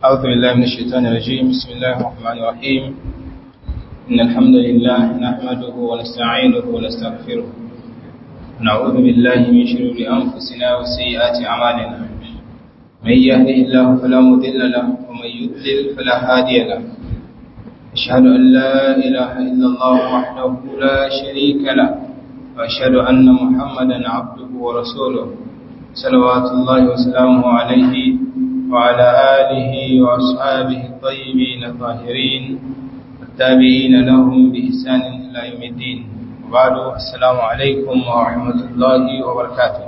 أعوذ بالله من الشيطان الرجيم بسم الله الرحمن الرحيم إن الحمد لله نحمده ونستعينه ونستغفره ونعوذ بالله من شرور أنفسنا وسيئات أعمالنا من يهده الله فلا مضل له ومن يضلل فلا هادي له أشهد أن لا إله إلا الله وحده لا شريك له وأشهد أن محمدا عبده ورسوله صلوات الله وسلامه عليه وعلى آله وأصحابه الطيبين الطاهرين التابعين لهم بإحسان إلى يوم الدين وبعد السلام عليكم ورحمة الله وبركاته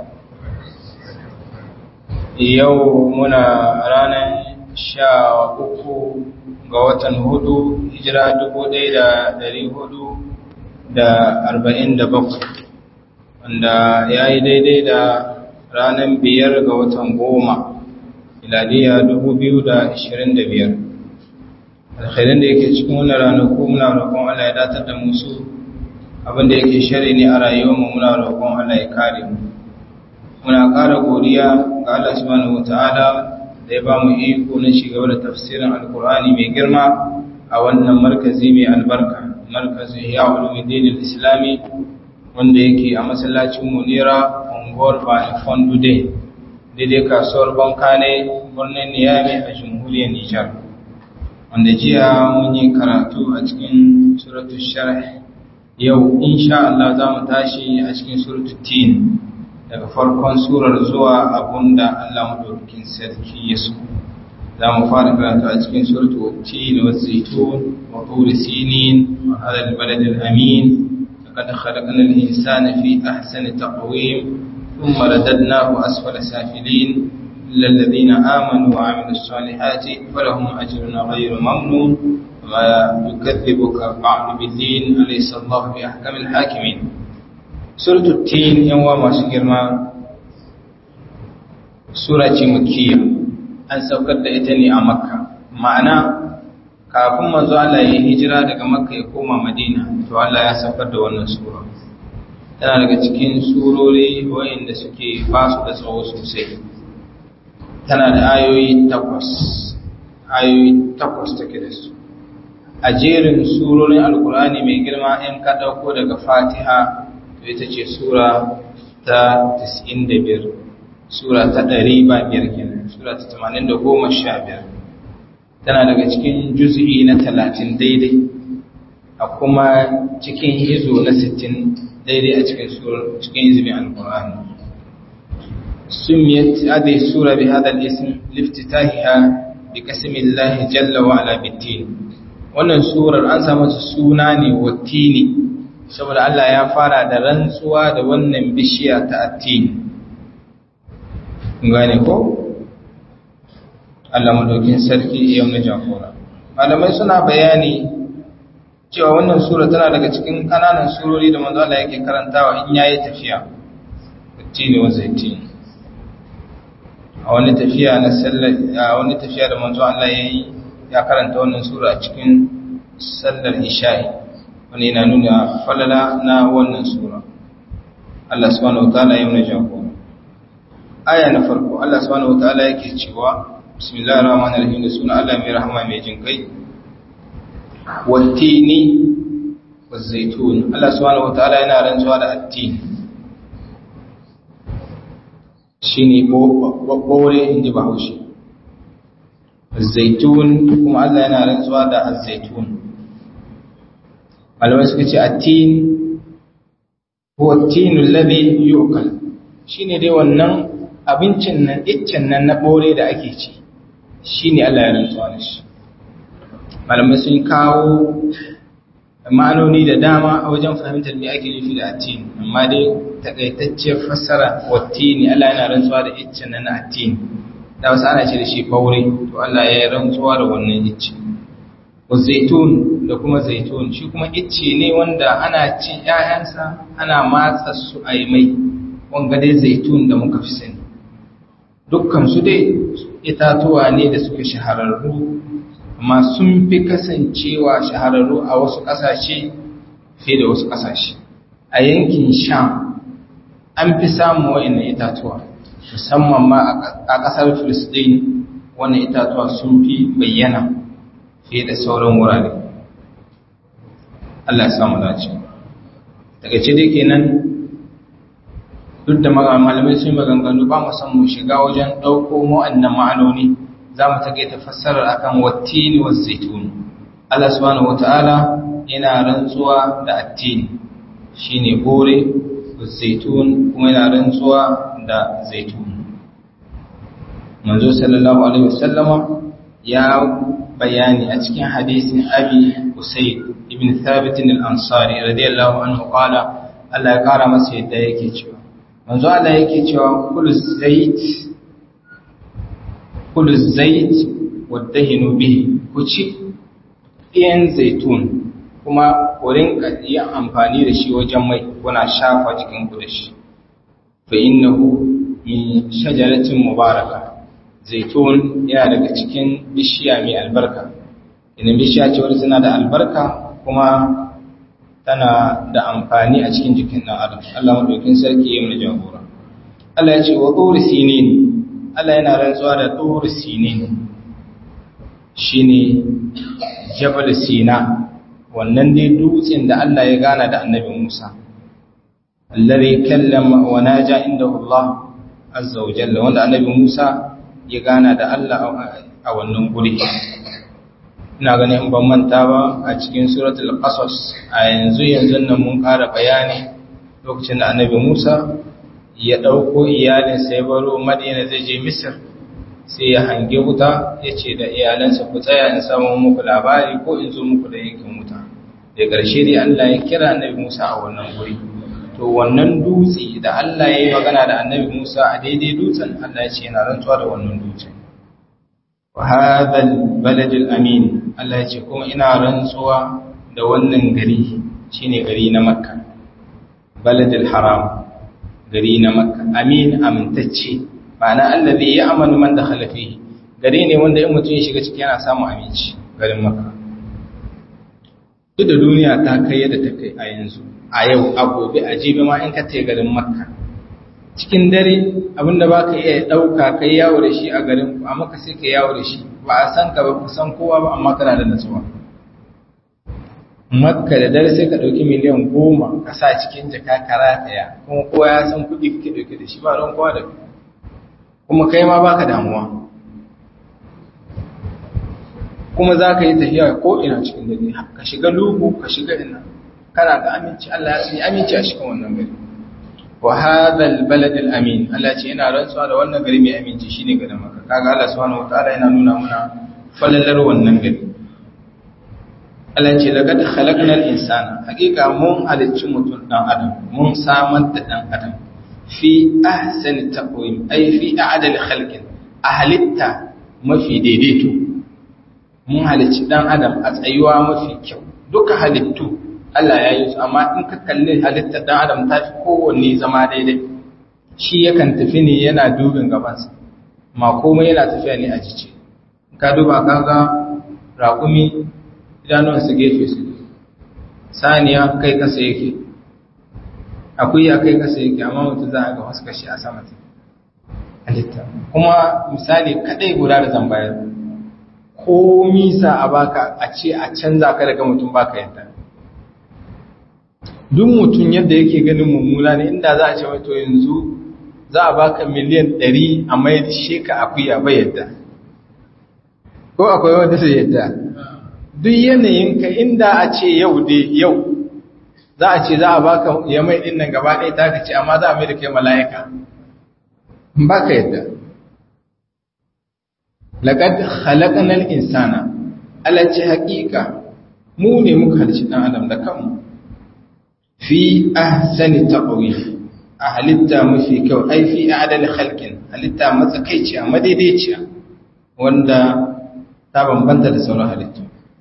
يومنا رانا sha uku ga watan hudu hijira dubu ɗaya da ɗari hudu da arba'in da bakwai wanda ya yi daidai da ranar biyar ga watan goma miladiya dubu biyu da ashirin da biyar alkhairin da yake cikin wannan ranaku muna roƙon Allah ya datar da musu abinda yake shari ne a rayuwarmu muna roƙon Allah ya kare mu muna ƙara godiya ga Allah subhanahu wataala da ya ba mu iko na shigaba da tafsirin alkur'ani mai girma a wannan markazi mai albarka markazi ya ulumuddin islami wanda yake a masallacin munira unguwar bani fondude daidai kasuwar banka ne birnin niyami a jamhuriyar nijar wanda jiya mun yi karatu a cikin suratul sharh yau insha Allah za mu tashi a cikin suratul tin daga farkon surar zuwa abunda Allah madaukakin sarki ya so za mu fara karatu a cikin suratul tin wa zaitun wa tur sinin wa hadal balad al amin laqad khalaqna al insana fi ahsani taqwim ثم رددناه أسفل سافلين إلا الذين آمنوا وعملوا الصالحات فلهم أجر غير ممنون وما يكذبك بعد بالدين أليس الله بأحكم الحاكمين سورة التين يوم ما شكرنا سورة مكية an saukar da ita ne a makka ma'ana kafin manzo Allah ya hijira daga makka ya koma madina to Allah ya saukar da wannan sura tana daga cikin surori wayanda suke basu da tsawo sosai tana da ayoyi takwas ayoyi takwas take da su a jerin surorin alkurani mai girma in ka ɗauko daga fatiha to ita ce sura ta 95 sura ta 100 ba biyar kenan sura ta 80 da goma sha biyar tana daga cikin juz'i na 30 daidai a kuma cikin hizo na 60 daidai a cikin cikin izinin alkur'ani sumiyat hadhihi sura bi hadha al-ism liftitahiha bi qasmillahi jalla wa ala bitin wannan surar an samu suna ne wattini saboda Allah ya fara da rantsuwa da wannan bishiya ta attini gane ko Allah madaukin sarki yau na jagora malamai suna bayani cewa wannan sura tana daga cikin kananan surori da manzo Allah yake karantawa in yayi tafiya tini wa zaitun a wani tafiya na sallar a wani tafiya da manzo Allah yayi ya karanta wannan sura a cikin sallar isha'i wani yana nuna falala na wannan sura Allah subhanahu wataala ya nuna jagora aya na farko Allah subhanahu wataala yake cewa bismillahir rahmanir rahim da sunan Allah mai rahama mai jin kai wattini wazaitun Allah subhanahu wataala yana rantsuwa da attin shine bore inji bahaushe zaitun kuma Allah yana rantsuwa da azaitun malamai suka ce attin huwa attinu alladhi yu'kal shine dai wannan abincin nan iccen nan na bore da ake ci shine Allah ya rantsuwa da shi malamai sun kawo ma'anoni da dama a wajen fahimtar me ake nufi da atin amma dai takaitacciyar fassara wattini Allah yana rantsuwa da iccen na atin da wasu ana ce da shi baure to Allah ya yi rantsuwa da wannan icce zaitun da kuma zaitun shi kuma icce ne wanda ana ci ƴaƴansa ana matsa su a yi mai wanga dai zaitun da muka fi sani dukkan su dai itatuwa ne da suka shahararru amma sun fi kasancewa shahararru a wasu ƙasashe fiye da wasu ƙasashe a yankin sham an fi samun wa'in itatuwa musamman ma a ƙasar filistin wannan itatuwa sun fi bayyana fiye da sauran wurare Allah ya samu dace daga ce dai kenan duk da malamai sun maganganu ba mu san mu shiga wajen ɗauko mu'annan ma'anoni za mu take ta fassarar akan wattini wa zaitun Allah subhanahu wata'ala yana rantsuwa da attini shine bore zaitun kuma yana rantsuwa da zaitun manzo sallallahu alaihi wasallama ya bayani a cikin hadisin abi usayd ibn thabit al-ansari radiyallahu anhu qala Allah ya kara masa yadda yake cewa manzo Allah yake cewa kullu zait kullu zait wadahinu bihi ku ci ɗiyan zaitun kuma ku rinka yin amfani da shi wajen mai kuna shafa jikin ku da shi fa innahu min shajaratin mubaraka zaitun yana daga cikin bishiya mai albarka idan bishiya ce wadda tana da albarka kuma tana da amfani a cikin jikin ɗan adam Allah madaukin sarki ya mana jagora Allah ya ce wa turi sinin Allah yana rantsuwa da turi sinin shine jabal sina wannan dai dutsen da Allah ya gana da annabi Musa alladhi kallama wa naja indahu Allah azza wa jalla wanda annabi Musa ya gana da Allah a wannan guri ina ganin in ban manta ba a cikin suratul qasas a yanzu yanzu nan mun ƙara bayani lokacin da annabi Musa ya dauko iyalinsa ya baro Madina zai je Misr sai ya hange wuta ya ce da iyalansa ku tsaya in samu muku labari ko in zo muku da yankin wuta da ƙarshe dai Allah ya kira annabi Musa a wannan guri to wannan dutse da Allah ya yi magana da annabi Musa a daidai dutsen Allah ya ce yana rantsuwa da wannan dutsen wa hadhal baladil amin Allah ya ce kuma ina rantsuwa da wannan gari shine gari na Makka baladil haram gari na Makka amin amintacce ma'ana allazi ya'manu man dakhala fihi gari ne wanda in mutum ya shiga ciki yana samun aminci garin Makka duk da duniya ta kai yadda ta kai a yanzu a yau a gobe a jibi ma in ka te garin Makka cikin dare abinda ba ka iya ɗauka kai yawo da shi a garin a maka sai ka yawo da shi ba a san ka ba ka san kowa ba amma kana da natsuwa makka da dare sai ka ɗauki miliyan goma ka sa cikin jaka ka rataya kuma kowa ya san kuɗi kake ɗauke da shi ba don kowa da kuma kai ma baka damuwa kuma za ka yi tafiya ko ina cikin dare ka shiga lugu ka shiga ina kana da aminci Allah ya sani aminci a cikin wannan gari wa hadhal balad al amin Allah ce yana rantsuwa da wannan gari mai aminci shine garin Makka kaga Allah subhanahu wataala yana nuna muna falalar wannan gari Allah ce laqad khalaqna al insana hakika mun halicci mutum dan adam mun samar da dan adam fi ahsani taqwim ay fi a'dal khalqin a halitta mafi daidaito mun halicci dan adam a tsayuwa mafi kyau duka halittu Allah ya yi su amma in ka kalli halittar dan adam ta fi kowanne zama daidai shi yakan tafi ne yana dubin gabansa ma komai yana tafiya ne a jice ka duba kaga raƙumi idanuwansa gefe su saniya kai kasa yake akuya kai kasa yake amma mutum za a ga wasu kashi a sama halitta kuma misali kadai guda da zambayar ko misa a baka a ce a canza ka daga mutum baka yadda duk mutum yadda yake ganin mummuna ne inda za a ce wato yanzu za a baka miliyan ɗari a mai sheka akuya bai yadda ko akwai wanda sai yadda duk yanayinka inda a ce yau dai yau za a ce za a baka ya mai ɗin nan gaba ɗaya ta ce amma za a mai da kai mala'ika ba ka yadda laƙad halaƙanar insana alace haƙiƙa mu ne muka halci ɗan adam da kanmu fi ahsani taqwi a halitta mafi kyau ai fi adal khalqin halitta matsakaiciya madaidaiciya wanda ta bambanta da sauran halittu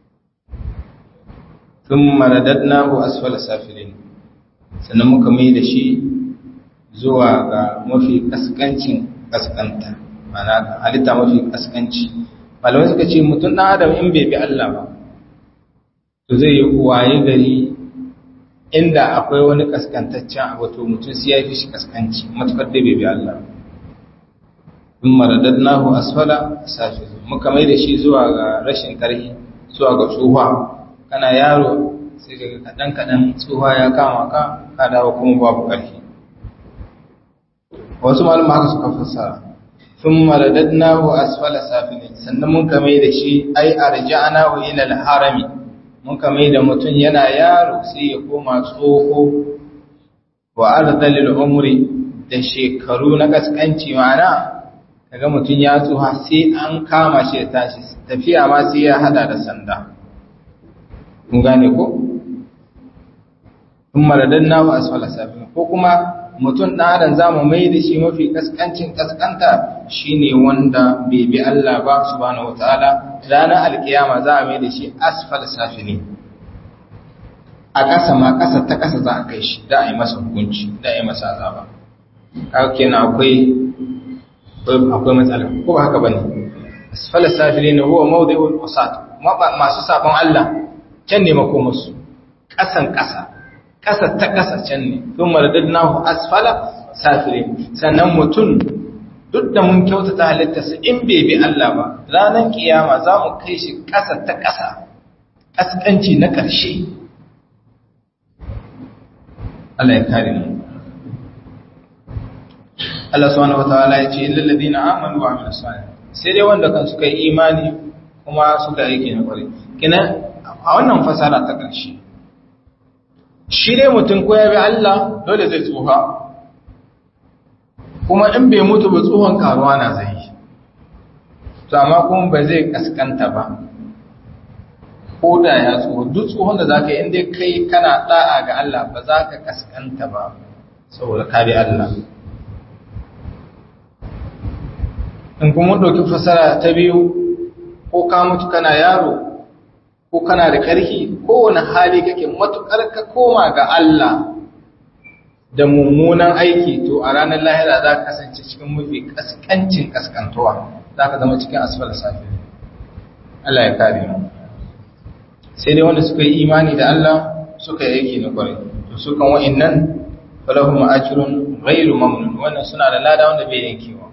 thumma radadnahu asfala safilin sannan muka mai da shi zuwa ga mafi kaskancin kaskanta mana halitta mafi kaskanci malamai suka ce mutum ɗan adam in bai bi Allah ba to zai yi waye gari inda akwai wani kaskantaccen abu to mutum sai ya fi shi kaskanci matukar da bai bi Allah thumma radadnahu asfala safilin muka mai da shi zuwa ga rashin karhi zuwa ga tsuha kana yaro sai kaga kadan kadan tsuha ya kama ka ka dawo kuma babu karhi wasu malama haka suka fassara thumma radadnahu asfala safilin sannan mun ka mai da shi ai arja'nahu ila al-harami mun ka mai da mutum yana yaro sai ya koma tsoho wa ardalil umri da shekaru na kaskanci ma'ana kaga mutum ya tsuha sai an kama shi ya tashi tafiya ma sai ya hada da sanda kun gane ko kun maradanna wa asfala safin ko kuma mutum ɗan adam zamu mai da shi mafi kaskancin kaskanta shine wanda bai bi Allah ba subhanahu wataala ranar alkiyama za a mai da shi asfala safini a ƙasa ma ƙasa ta ƙasa za a kai shi da a yi masa hukunci da a yi masa azaba haka kenan akwai akwai matsala ko ba haka bane asfala safilin huwa mawdi'ul usat masu sabon Allah can ne makomarsu ƙasan ƙasa ƙasa ta ƙasa can ne thumma maradadnahu asfala safilin sannan mutum duk da mun kyautata halittarsa in bai bi Allah ba ranar kiyama za mu kai shi ƙasa ta ƙasa ƙasƙanci na ƙarshe Allah ya kare mu Allah subhanahu wataala ya ce illal ladina amanu wa amilus salih sai dai wanda kan suka yi imani kuma suka yi aiki na kwarai kina a wannan fasara ta ƙarshe shi dai mutum ko ya bi Allah dole zai tsufa kuma in bai mutu ba tsohon karuwa na zai yi to amma kuma ba zai kaskanta ba ko da ya tsoho duk tsohon da za ka yi inda kai kana da'a ga Allah ba za ka kaskanta ba saboda ka bi Allah in kuma ɗauki fasara ta biyu ko ka mutu kana yaro ko kana da ƙarfi kowane hali kake matuƙar ka koma ga Allah da mummunan aiki to a ranar lahira za ka kasance cikin mafi kaskancin kaskantuwa za ka zama cikin asfal safi Allah ya kare mu sai dai wanda suka yi imani da Allah suka yi aiki na kwarai to su kan wa'annan falahum ajrun ghairu mamnun wannan suna da lada wanda bai yankewa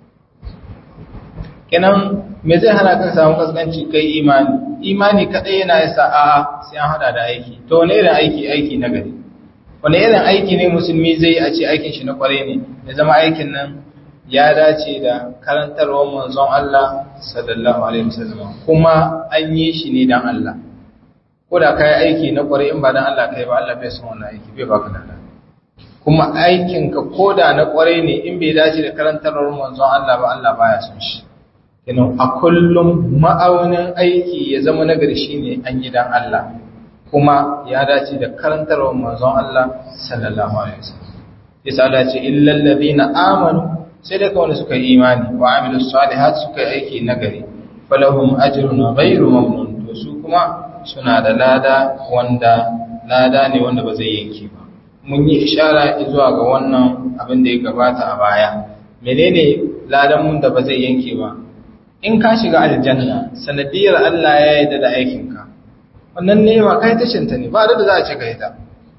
kenan me zai hana ka samu kaskanci kai imani imani kadai yana yasa a sai an hada da aiki to wani irin aiki aiki na gari wani irin aiki ne musulmi zai a ce aikin shi na kwarai ne ya zama aikin nan ya dace da karantarwar manzon Allah sallallahu alaihi wasallam kuma an yi shi ne dan Allah ko da kai aiki na kwarai in ba dan Allah kai ba Allah bai son wannan aiki bai baka da kuma aikin ka koda na kwarai ne in bai dace da karantarwar manzon Allah ba Allah baya son shi kenan a kullum ma'aunin aiki ya zama nagari shine an yi dan Allah kuma ya dace da karantarwar manzon Allah sallallahu alaihi wasallam yasa Allah ce illal ladina amanu sai da kawai suka yi imani wa amilus salihat suka yi aiki nagari falahum ajrun ghairu mamnun to su kuma suna da lada wanda lada ne wanda ba zai yanke ba mun yi ishara zuwa ga wannan abin da ya gabata a baya menene ladan mun da ba zai yanke ba in ka shiga aljanna sanadiyar Allah ya yarda da aikinka wannan nema kai tashinta ne ba da za a ce ka yi ta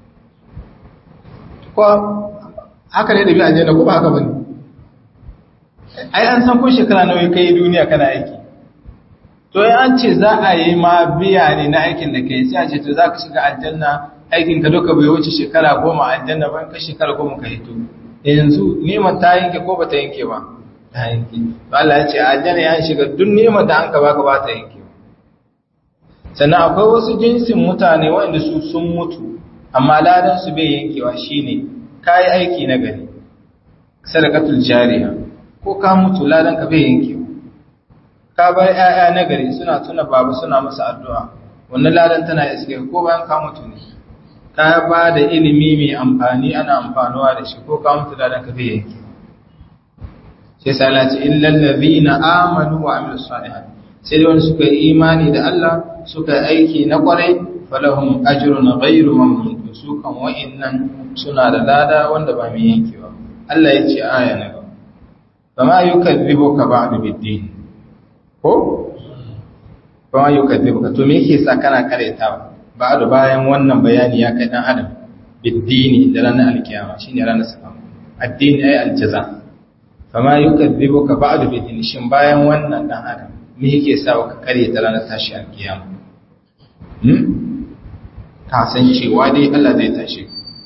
ko haka ne da bi aljanna ko ba haka bane ai an san ko shekara nawa kai duniya kana aiki to ya an ce za a yi ma biya ne na aikin da kai sai a ce to za ka shiga aljanna aikin ka duka bai wuce shekara goma aljanna ban ka shekara goma ka hito yanzu neman ta yanke ko ba ta yanke ba ta yanke to Allah ya ce aljanna ya shiga duk neman da an ka baka ba ta yanke sannan akwai wasu jinsin mutane waɗanda su sun mutu amma ladan su bai yankewa shine kai aiki na gari sadaqatul jariya ko ka mutu ladan ka bai yankewa ka bar ƴaƴa na gari suna tuna baba suna masa addu'a wannan ladan tana iske ko bayan ka mutu ne ka ba da ilimi mai amfani ana amfanuwa da shi ko ka mutu ladan ka bai yankewa sai sai Allah ce illal ladhina amanu wa amilus salihat sai da wani suka yi imani da Allah suka yi aiki na kwarai falahum ajrun ghairu mamnun su kan wa'annan suna da lada wanda ba mai yankewa Allah ya ce aya na gaba fama yukadzibuka ba'du bid-din ko fama yukadzibuka to me yake sa kana karetawa ba'du bayan wannan bayani ya kai dan adam bid-dini da ranar alkiyama shine ranar sakamako addini ay aljaza fama yukadhibuka ba'du bidin shin bayan wannan dan adam me yake sa ka kare ta ranar tashi alkiyama hmm ka san cewa dai Allah zai tashi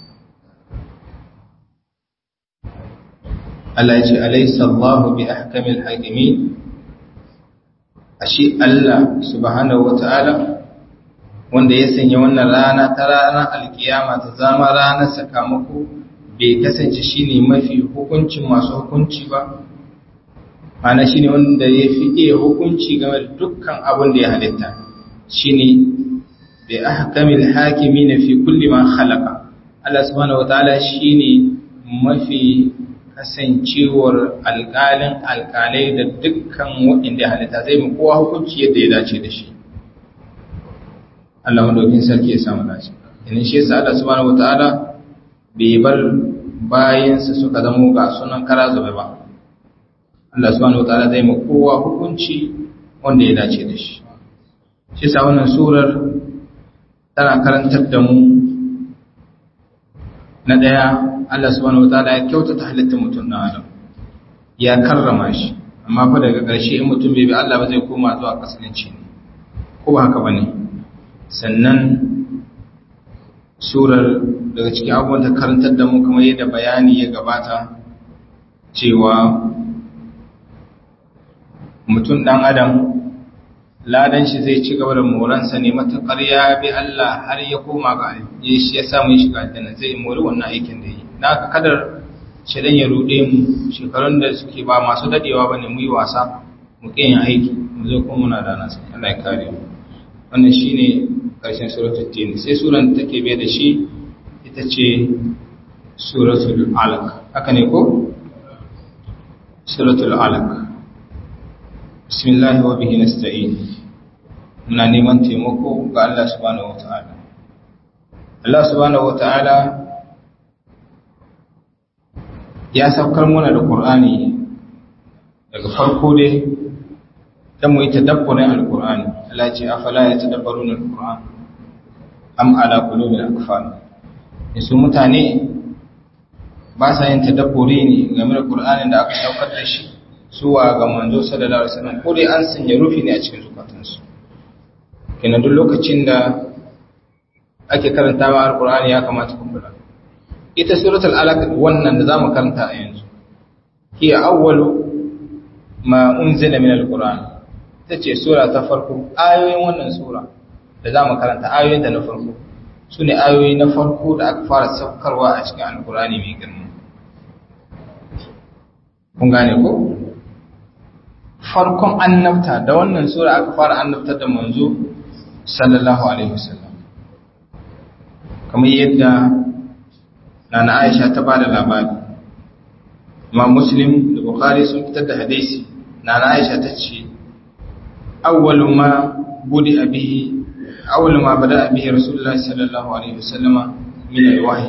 Allah ya ce alaysa Allahu bi ahkamil hakimin ashe Allah subhanahu wata'ala wanda ya sanya wannan rana ta ranar alkiyama ta zama ranar sakamako bai kasance shine mafi hukuncin masu hukunci ba mana shine wanda ya fi iya hukunci game da dukkan abin da ya halitta shine bi ahkamil hakimin fi kulli ma khalaqa Allah subhanahu wata'ala shine mafi kasancewar alƙalin alƙalai da dukkan waɗanda ya halitta zai mu kowa hukunci yadda ya dace da shi Allah madaukin sarki ya samu dace idan shi yasa Allah subhanahu wataala bai bar bayansa suka zama ga sunan kara zube ba Allah subhanahu wataala zai mu kowa hukunci wanda ya dace da shi shi yasa wannan surar tana karantar da mu na daya Allah subhanahu wataala ya kyautata halittar mutum na Adam ya karrama shi amma fa daga ƙarshe in mutum bai bi Allah ba zai koma zuwa kasance ne ko ba haka bane sannan surar daga cikin abubuwan ta karantar da mu kamar yadda bayani ya gabata cewa mutum dan Adam ladan shi zai ci gaba da moransa ne matakar ya bi Allah har ya koma ga ya shi ya samu shiga aljanna zai mori wannan aikin da yi na ka kadar shirin ya rude mu shekarun da suke ba masu dadewa ba ne mu yi wasa mu yin aiki mu zo kuma muna rana sai Allah ya kare mu wannan shine karshen suratul tin sai suran da take bai da shi ita ce suratul alaq haka ne ko suratul alaq bismillah wa bihi nasta'in muna neman taimako ga Allah subhanahu wataala Allah subhanahu wataala ya saukar mana da Qur'ani daga farko dai ta mu yi tadabburin al-Qur'ani Allah ce afala yatadabbaruna al-Qur'an am ala qulubin akfal yasu mutane ba sa yin tadabburi ne game da Qur'anin da aka saukar da shi zuwa ga manzo sallallahu alaihi wasallam ko dai an sanya rufi ne a cikin zukatansu kenan duk lokacin da ake karantawa al-Qur'ani ya kamata ku kula ita suratul alaq wannan da zamu karanta a yanzu hiya awwalu ma unzila min alquran tace sura ta farko ayoyin wannan sura da zamu karanta ayoyin da na farko sune ayoyi na farko da aka fara saukarwa a cikin alqurani mai girma kun gane ko farkon annabta da wannan sura aka fara annabtar da manzo sallallahu alaihi wasallam kamar yadda nana Aisha ta bada labari Imam Muslim da Bukhari sun fitar da hadisi nana Aisha ta ce awwalu ma budi bihi awwalu ma bada bihi Rasulullahi sallallahu alaihi wasallama min alwahyi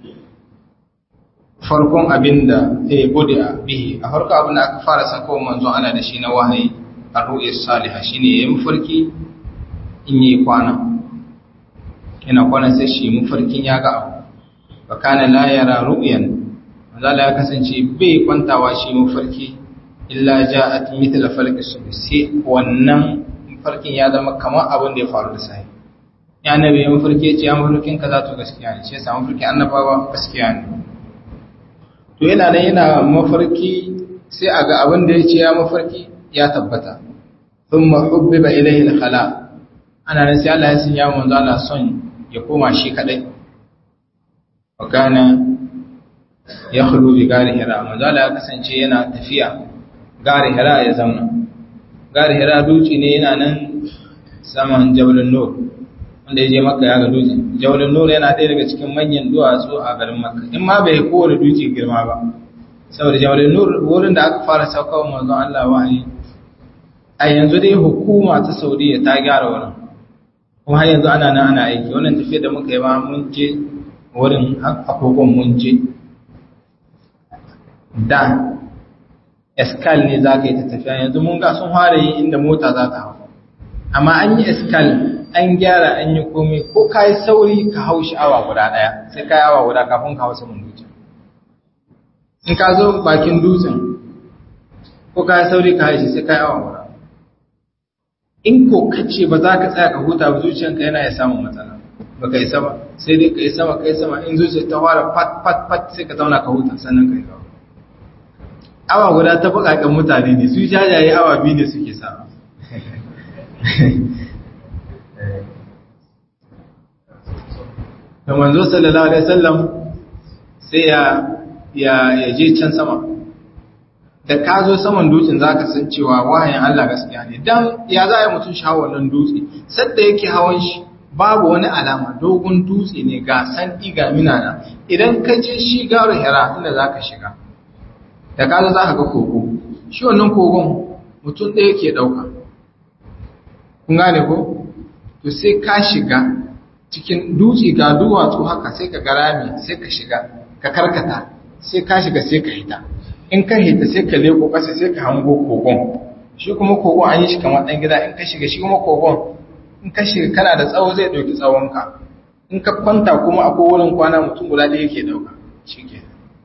farkon abinda eh budi bihi a farko abinda aka fara sako manzon Allah da shi na wahayi ar-ru'ya salihah shine yayin mafarki in yi kwana yana kwana sai shi mafarkin ya ga abu fakana la yara ru'yan manzala ya kasance bai kwantawa shi mafarki illa ja'at mithla falqi subh sai wannan mafarkin ya zama kamar abin da ya faru da sai ya nabi ya mafarki ce ya mafarkin kaza to gaskiya ne shi yasa mafarkin annabawa gaskiya ne to yana nan yana mafarki sai a ga abin da ya ce ya mafarki ya tabbata thumma hubbiba ilayhi al-khala ana nan sai Allah ya sanya manzo Allah son ya koma shi kadai wakana ya khulu bi gari hira manzala ya kasance yana tafiya gari hira ya zauna gari hira duci ne yana nan saman jabalin nur wanda ya je makka ya ga dutse jabalin nur yana ɗaya daga cikin manyan duwatsu a garin makka in ma bai kowane dutse girma ba saboda jabalin nur wurin da aka fara saukawa manzon Allah wahayi a yanzu dai hukuma ta saudiya ta gyara wurin kuma har yanzu ana nan ana aiki wannan tafiya da muka yi ba mun je wurin agogon mun je da eskal ne za ka yi ta tafiya yanzu mun ga sun fara yi inda mota za ta hau amma an yi eskal an gyara an yi komai ko ka yi sauri ka hau shi awa guda ɗaya sai ka yi awa guda kafin ka hau saman dutsen in ka zo bakin dutsen ko ka yi sauri ka yi sai ka yi awa guda in ko kace ba za ka tsaya ka huta ba zuciyanka yana ya samun matsala ba ka yi sama sai dai ka yi sama ka yi sama in zuciya ta fara pat pat pat sai ka zauna ka huta sannan ka yi gaba awa guda ta bukakan mutane ne su jajaye awa biyu ne suke sa da manzo sallallahu alaihi wasallam sai ya ya ya je can sama da ka zo saman dutsen zaka san cewa wahayin Allah gaskiya ne dan ya za ya mutun shawo wannan dutse sadda yake hawan shi babu wani alama dogon dutse ne ga san ga minana idan ka je shi garu hira inda zaka shiga da ka zo zaka ga kogo shi wannan kogon mutum ɗaya ke ɗauka kun gane ko to sai ka shiga cikin dutse ga duwatsu haka sai ka garami sai ka shiga ka karkata sai ka shiga sai ka hita in ka hita sai ka leko ƙasa sai ka hango kogon shi kuma kogon an yi shi kamar ɗan gida in ka shiga shi kuma kogon in ka shiga kana da tsawo zai ɗauki tsawonka in ka kwanta kuma akwai wurin kwana mutum guda ɗaya ke ɗauka shi ke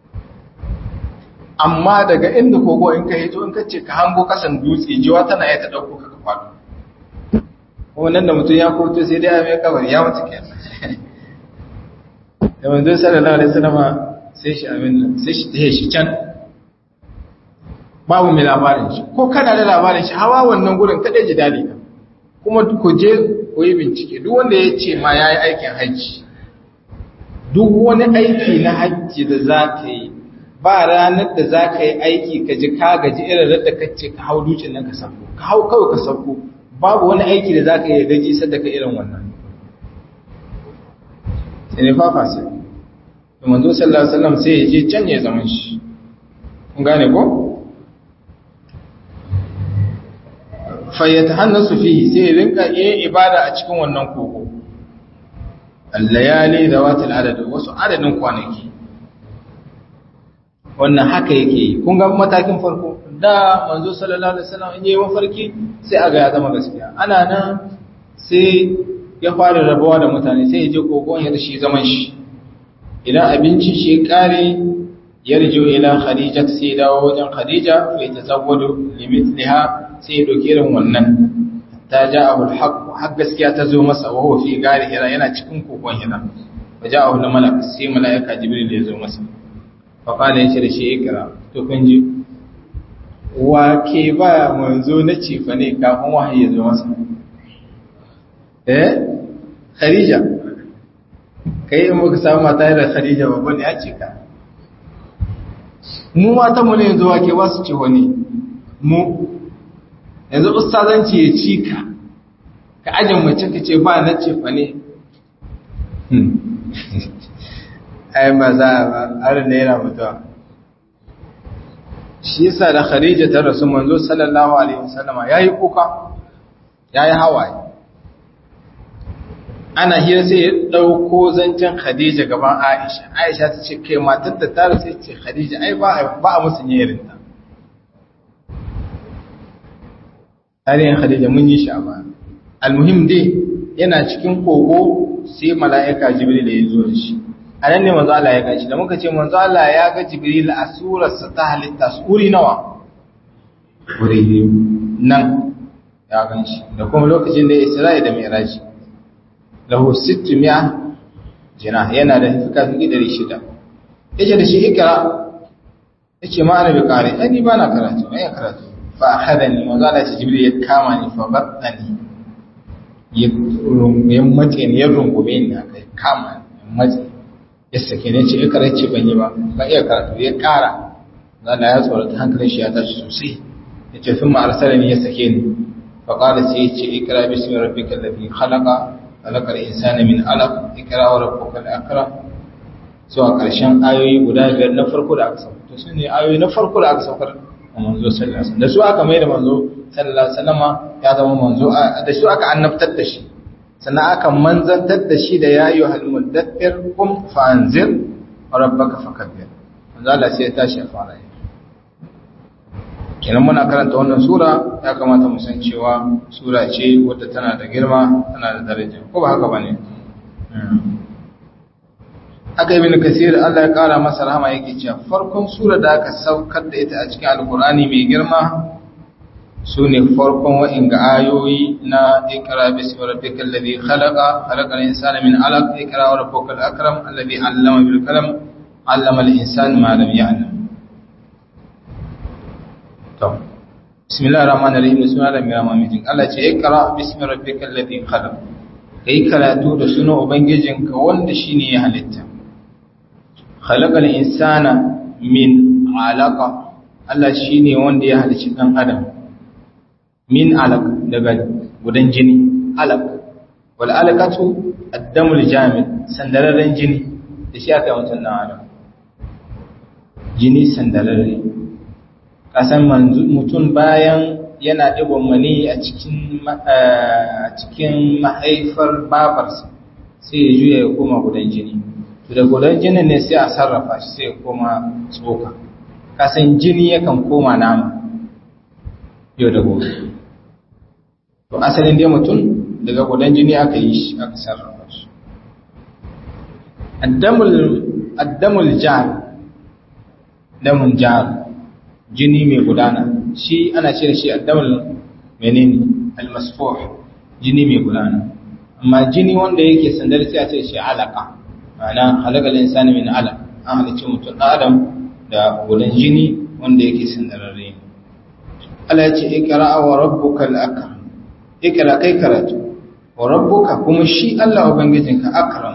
amma daga inda kogo in ka hito in ka ce ka hango kasan dutse jiwa tana iya ta ɗauko ka faɗo wannan da mutum ya koto sai dai a mai kawai ya mutu ke da manzon sallallahu alaihi wasallam sai shi amin sai shi tahe shi can babu mai labarin shi ko kana da labarin shi hawa wannan gurin kada ji dali ka kuma ku je ku yi bincike duk wanda ya ce ma yayi aikin hajji duk wani aiki na hajji da za ka yi ba ranar da za ka yi aiki ka ji ka gaji irin da ka ce ka hau dutsen nan ka sauko ka hau kawai ka sauko babu wani aiki da za ka yi gaji sadaka irin wannan sai ne fafa sai da manzo sallallahu alaihi wasallam sai ya je can ya zaman shi kun gane ko fa yatahannasu fihi sai ya rinka yin ibada a cikin wannan kogo al-layali dawatil adad wasu adadin kwanaki wannan haka yake yi kun ga matakin farko da manzo sallallahu alaihi wasallam in yi mafarki sai aga ya zama gaskiya ana nan sai ya fara rabuwa da mutane sai ya je kogon ya shi zaman shi idan abinci shi kare yarjo ila khadija sai ya dawo wajen khadija fa yatazawwadu limithliha sai ya doke irin wannan ta ja'ahu alhaq har gaskiya ta zo masa wa huwa fi gari hira yana cikin kogon hira fa ja'ahu malak sai malaika jibril ya zo masa fa qala yace da shi ikra to kun ji wa ke ba manzo na cefa ne kafin wahayi ya zo masa eh khadija kai in muka samu mata da khadija babban ya ce ka mu mata mu ne yanzu wa ke ba su ce wani mu yanzu ustazanci ya ci ka ka ajin mace ka ce ba na cefa ne ai maza ba har ne yana mutuwa shi yasa da Khadija ta rasu manzo sallallahu alaihi wasallama yayi kuka yayi hawaye ana hira sai ya dauko zancen Khadija gaban Aisha Aisha ta ce kai matar da ta rasu ce Khadija ai ba ba a musu yirin ta tarihin Khadija mun yi shi a baya almuhim dai yana cikin kogo sai mala'ika Jibril ya zo da shi a nan ne manzo Allah ya gashi da muka ce manzo Allah ya ga Jibril a surarsa ta halitta suri nawa wuri nan ya ganshi da kuma lokacin da Isra'i da Mi'raj lahu 600 jina yana da fikafi 600 yace da shi ikra yace ma ana bi kare ai ba na karatu ai karatu fa akhadani manzo Allah ya Jibril ya kama ni fa battani ya mace ni ya rungume ni akai kama ni mace ya sake ne ce ikara ce ban yi ba ba iya karatu ya kara zana ya tsorata hankalin shi ya tashi sosai ya ce sun ma'arsala ne ya sake ni fa kala sai ya ce ikara bismi rabbika alladhi khalaqa khalaqal insana min alaq ikra wa rabbuka al-akram zuwa karshen ayoyi guda biyar na farko da aka sauka to su ne ayoyi na farko da aka saukar a manzo sallallahu alaihi wasallam da su aka mai da manzo sallallahu alaihi wasallama ya zama manzo da su aka annabtar da shi sannan aka manzantar da shi da ya yi halmuddaɗin kum fa'anzir a rabbaka fakabbir manzala sai ya tashi ya fara yi kenan muna karanta wannan sura ya kamata mu san cewa sura ce wadda tana da girma tana da daraja ko ba haka ba ne aka ibn kasir Allah ya kara masa rahama yake cewa farkon sura da aka saukar da ita a cikin alkur'ani mai girma sune farkon wa'inga ayoyi na ikra bismi rabbikal ladhi khalaqa khalaqal insana min 'alaq ikra wa rabbukal akram alladhi 'allama bil qalam 'allama al insana ma lam ya'lam to bismillahir rahmanir rahim bismillahir rahmanir rahim Allah ce ikra bismi rabbikal ladhi khalaq kai karatu da sunan ubangijinka wanda shine ya halitta khalaqal insana min 'alaqa Allah shine wanda ya halicci dan adam min alaq daga gudan jini alaq wal alaqatu ad-damul jamid sandararren jini da shi aka mutun dan adam jini sandararre kasan mutum bayan yana ɗigon mani a cikin cikin mahaifar babarsa sai ya juya ya koma gudan jini to da gudan jinin ne sai a sarrafa shi sai ya koma tsoka kasan jini yakan koma nama yau da gobe to asalin dai mutum daga gudan jini aka yi shi aka sarrafa shi addamul jar damun jar jini mai gudana shi ana ce da shi addamul menene almasfuh jini mai gudana amma jini wanda yake sandar sai a ce shi alaka ma'ana halakal insani min alaq an halicci mutum adam da gudan jini wanda yake sandararre Allah ya ce ikra wa rabbukal akram ikra kai karatu wa rabbuka kuma shi Allah ubangijinka akram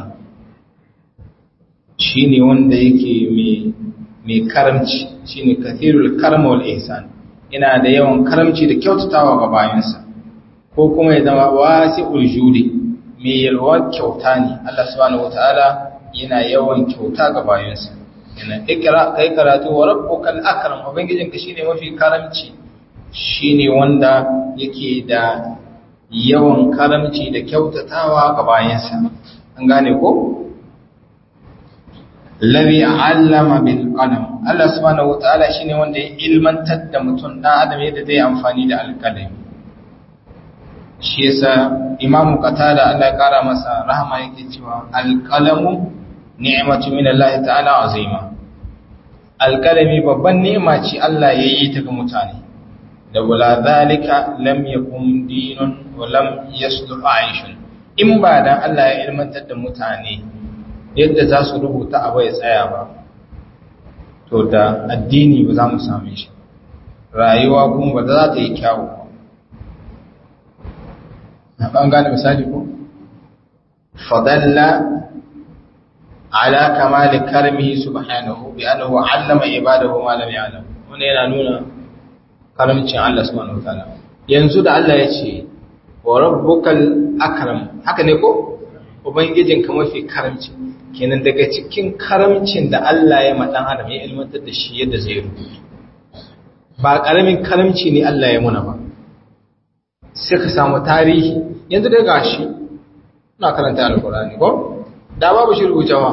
shine wanda yake mai mai karamci shine kathirul karm wal ihsan ina da yawan karamci da kyautatawa ga bayansa ko kuma ya zama wasi'ul judi mai yalwa kyauta ne Allah subhanahu wataala yana yawan kyauta ga bayansa yana ikra kai karatu wa rabbukal akram ubangijinka shine mafi karamci shine wanda yake da yawan karamci da kyautatawa ga bayansa an gane ko Labi allama bil qalam Allah subhanahu wataala shine wanda ya ilmantar da mutum dan adam yadda zai amfani da alkalami shi yasa imamu qatada Allah ya kara masa rahama yake cewa alqalamu ni'matu min Allah ta'ala azima alkalami babban ni'ima ce Allah ya yi ta ga mutane da wala zalika lam yakun dinun wa lam yasluh aishun in ba dan Allah ya ilmantar da mutane yadda za su rubuta abu ya tsaya ba to da addini ba za mu same shi rayuwa kuma ba za ta yi kyawu na ban gane misali ko fadalla ala kamali karmihi subhanahu bi annahu allama ibadahu ma lam ya'lam wannan yana nuna karamcin Allah subhanahu wataala yanzu da Allah ya ce wa rabbukal akram haka ne ko ubangijinka mafi karamci kenan daga cikin karamcin da Allah ya maɗan adam ya ilmantar da shi yadda zai rubutu ba ƙaramin karamci ne Allah ya muna ba sai ka samu tarihi yanzu dai gashi na karanta alkurani ko da babu shi rubutawa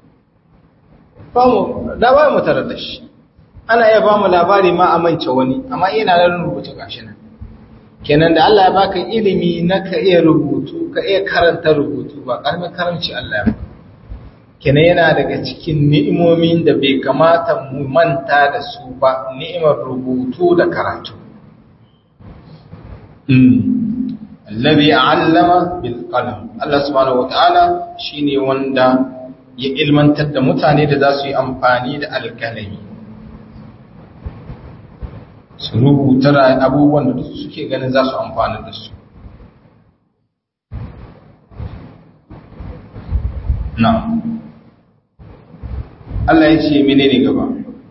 da ba mu tarar da shi ana iya ba mu labari ma a mance wani amma ina nan rubuta gashi nan kenan da Allah ya baka ilimi na ka iya rubutu ka iya karanta rubutu ba ƙaramin karamci Allah ya baka kenan yana daga cikin ni'imomin da bai kamata mu manta da su ba ni'imar rubutu da karatu Allabi allama bil qalam Allah subhanahu wataala shine wanda ya ilmantar da mutane da za su yi amfani da alkalami su rubuta abubuwan da suke ganin za su amfani da su na'am Allah ya ce menene gaba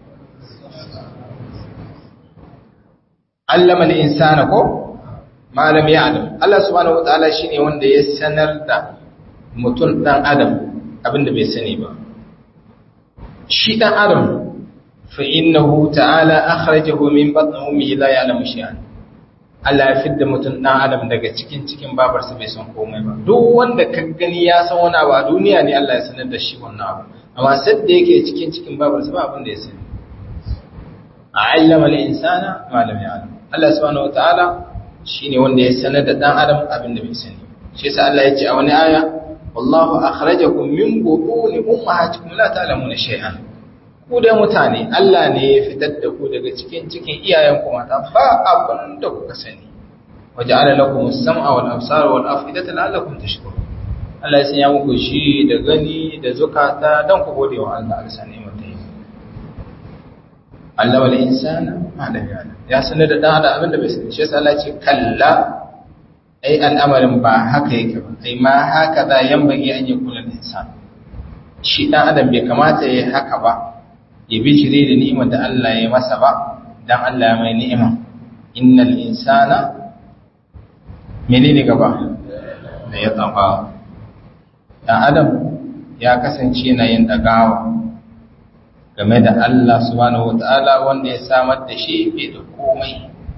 allama al-insana ko malam ya'lam Allah subhanahu wataala shine wanda ya sanar da mutum dan adam abinda bai sani ba shi dan adam fa innahu ta'ala akhrajahu min batni ummihi la ya'lamu shay'an Allah ya fidda mutum dan adam daga cikin cikin babarsa bai san komai ba duk wanda ka gani ya san wani abu a duniya ne Allah ya sanar da shi wannan abu amma sai da yake cikin cikin babarsa ba abin da ya sani a'allama al-insana ma lam ya'lam Allah subhanahu wataala shine wanda ya sanar da dan adam abin da bai sani shi yasa Allah ya ce a wani aya wallahu akhrajakum min butuni ummahatikum la ta'lamuna shay'an ku dai mutane Allah ne ya fitar da ku daga cikin cikin iyayenku mata ba abin da kuka sani waja'ala lakum as-sam'a wal absara wal af'idata la'allakum tashkurun Allah ya sanya muku shi da gani da zukata dan ku gode wa Allah alsa ne mutai Allah wal insana ma da yana ya sanar da dan adam abin da bai sani shi yasa Allah ya ce kalla ai al'amarin ba haka yake ba ai ma haka da yambage an yakuna al-insan shi dan adam bai kamata yayi haka ba ya bi shire da ni'imar da Allah ya masa ba dan Allah mai ni'ima innal insana menene gaba da ya tsafa dan adam ya kasance yana yin dagawa game da Allah subhanahu wataala wanda ya samar da shi bai da komai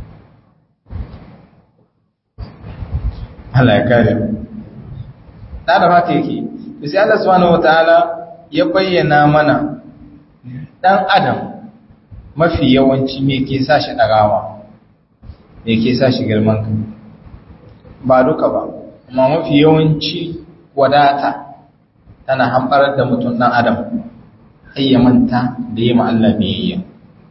Allah ya kare da da haka yake sai Allah subhanahu wataala ya bayyana mana dan adam mafi yawanci me ke sa shi dagawa me ke sa shi girman kai ba duka ba amma mafi yawanci wadata tana hambarar da mutum dan adam har ya manta da yi Allah biyayya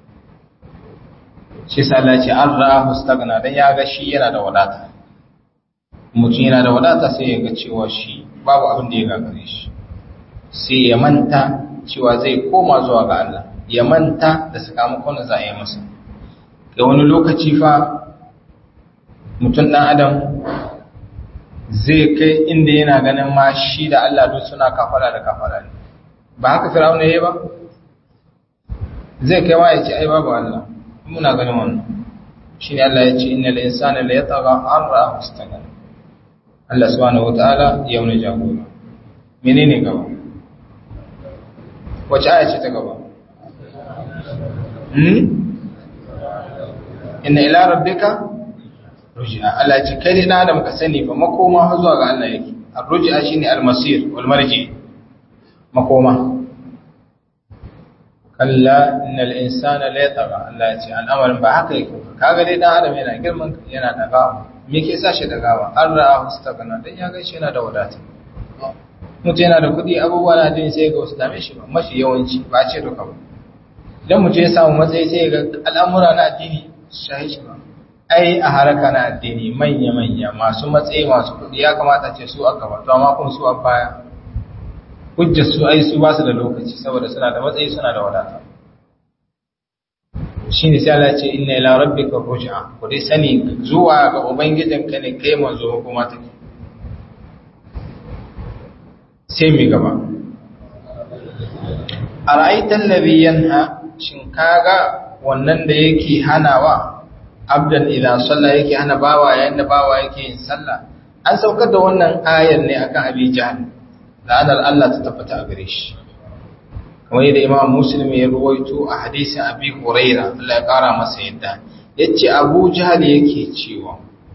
shi sa Allah ce an ra'a stagna dan ya ga shi yana da wadata mutum yana da wadata sai ya ga cewa shi babu abin da ya gagare shi sai ya manta cewa zai koma zuwa ga Allah ya manta da sakamakon da za a yi masa ga wani lokaci fa mutum ɗan adam zai kai inda yana ganin ma shi da Allah duk suna kafara da kafara ne ba haka firawuna yayi ba zai kai wa ya ce ai babu Allah muna ganin wannan shine Allah ya ce innal insana la yatagha an ra'a istaghna Allah subhanahu wataala ya wani jagora menene gaba wace aya ce ta gaba hmm inna ila rabbika ruj'a Allah ce kai da adam ka sani fa makoma zuwa ga Allah yake ar-ruj'a shine al-masir wal marji makoma kalla innal insana la yatagha Allah ya ce al'amarin ba haka yake kaga dai dan adam yana girman yana daga me ke sa shi dagawa an ra'a hustagana dan ya ga shi yana da wadata mutum yana da kuɗi abubuwa na jin sai ga wasu dame shi ba mafi yawanci ba ce duka ba idan mutum ya samu matsayi sai ga al'amura na addini su shahi shi ba ai a haraka na addini manya-manya masu matsayi masu kuɗi ya kamata ce su aka ba to amma kun su a baya hujjar su ai su ba su da lokaci saboda suna da matsayi suna da wadata shi ne sai Allah ce inna ila rabbika ruj'a ku dai sani zuwa ga ubangijinka ne kai manzo kuma take sai mi gaba ara'aitan ladhi yanha shin kaga wannan da yake hanawa abdan idan sallah yake hana bawa yayin da bawa yake yin sallah an saukar da wannan ayar ne akan abi jahl la'anar Allah ta tabbata a gare shi kamar yadda imam muslim ya ruwaito a hadisin abi huraira Allah ya kara masa yadda yace abu jahl yake cewa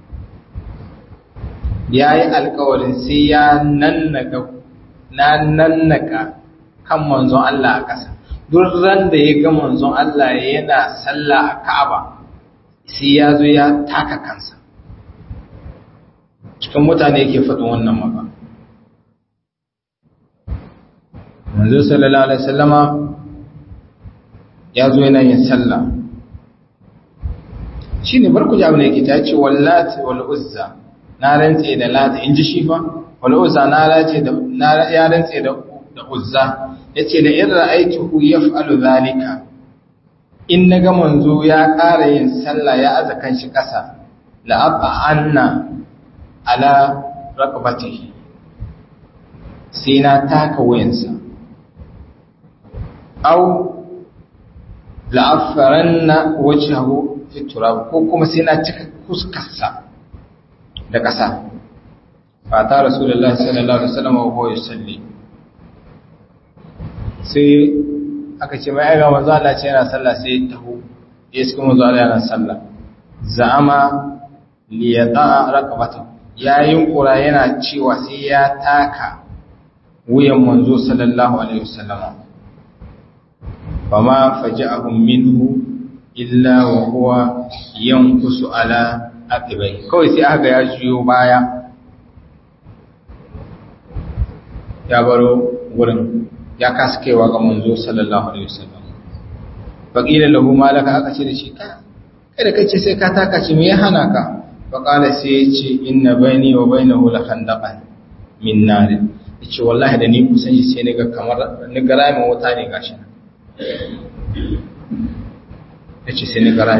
yayi alƙawarin sai ya nannaka na nannaka kan manzon Allah a ƙasa duk ran da ya ga manzon Allah yana sallah a Ka'aba sai ya zo ya taka kansa cikin mutane yake faɗin wannan maka manzo sallallahu alaihi wasallama ya zo yana yin sallah shine barku ji abin da yake ta ce wallati wal uzza na rantse da lata in ji shi fa wal uzza na rantse da na ya rantse da da uzza yace da in ra'aytuhu yaf'alu zalika in naga manzo ya ƙara yin sallah ya aza kanshi ƙasa la anna ala raqabatihi sai na taka wayansa aw la'afaranna wajhahu fi turab ko kuma sai na cika kuskarsa da ƙasa fata rasulullahi sallallahu alaihi wasallam wa huwa yusalli sai aka ce mai aiga manzo Allah ce yana sallah sai taho ya suka manzo Allah yana sallah za'ama li yada raqabata yayin kura yana cewa sai ya taka wuyan manzo sallallahu alaihi wasallam fama faja'ahum minhu illa wa huwa yankusu ala aqibai kawai sai aka ya juyo baya ya baro wurin ya kasa kaiwa ga manzo sallallahu alaihi wasallam faqila lahu malaka aka ce da shi ka kada kace sai ka taka shi me ya hana ka faqala sai ya ce inna baini wa bainahu la khandaqan min nar yace wallahi da ni kusan shi sai naga kamar ni gara mai wuta ne gashi yace sai ni gara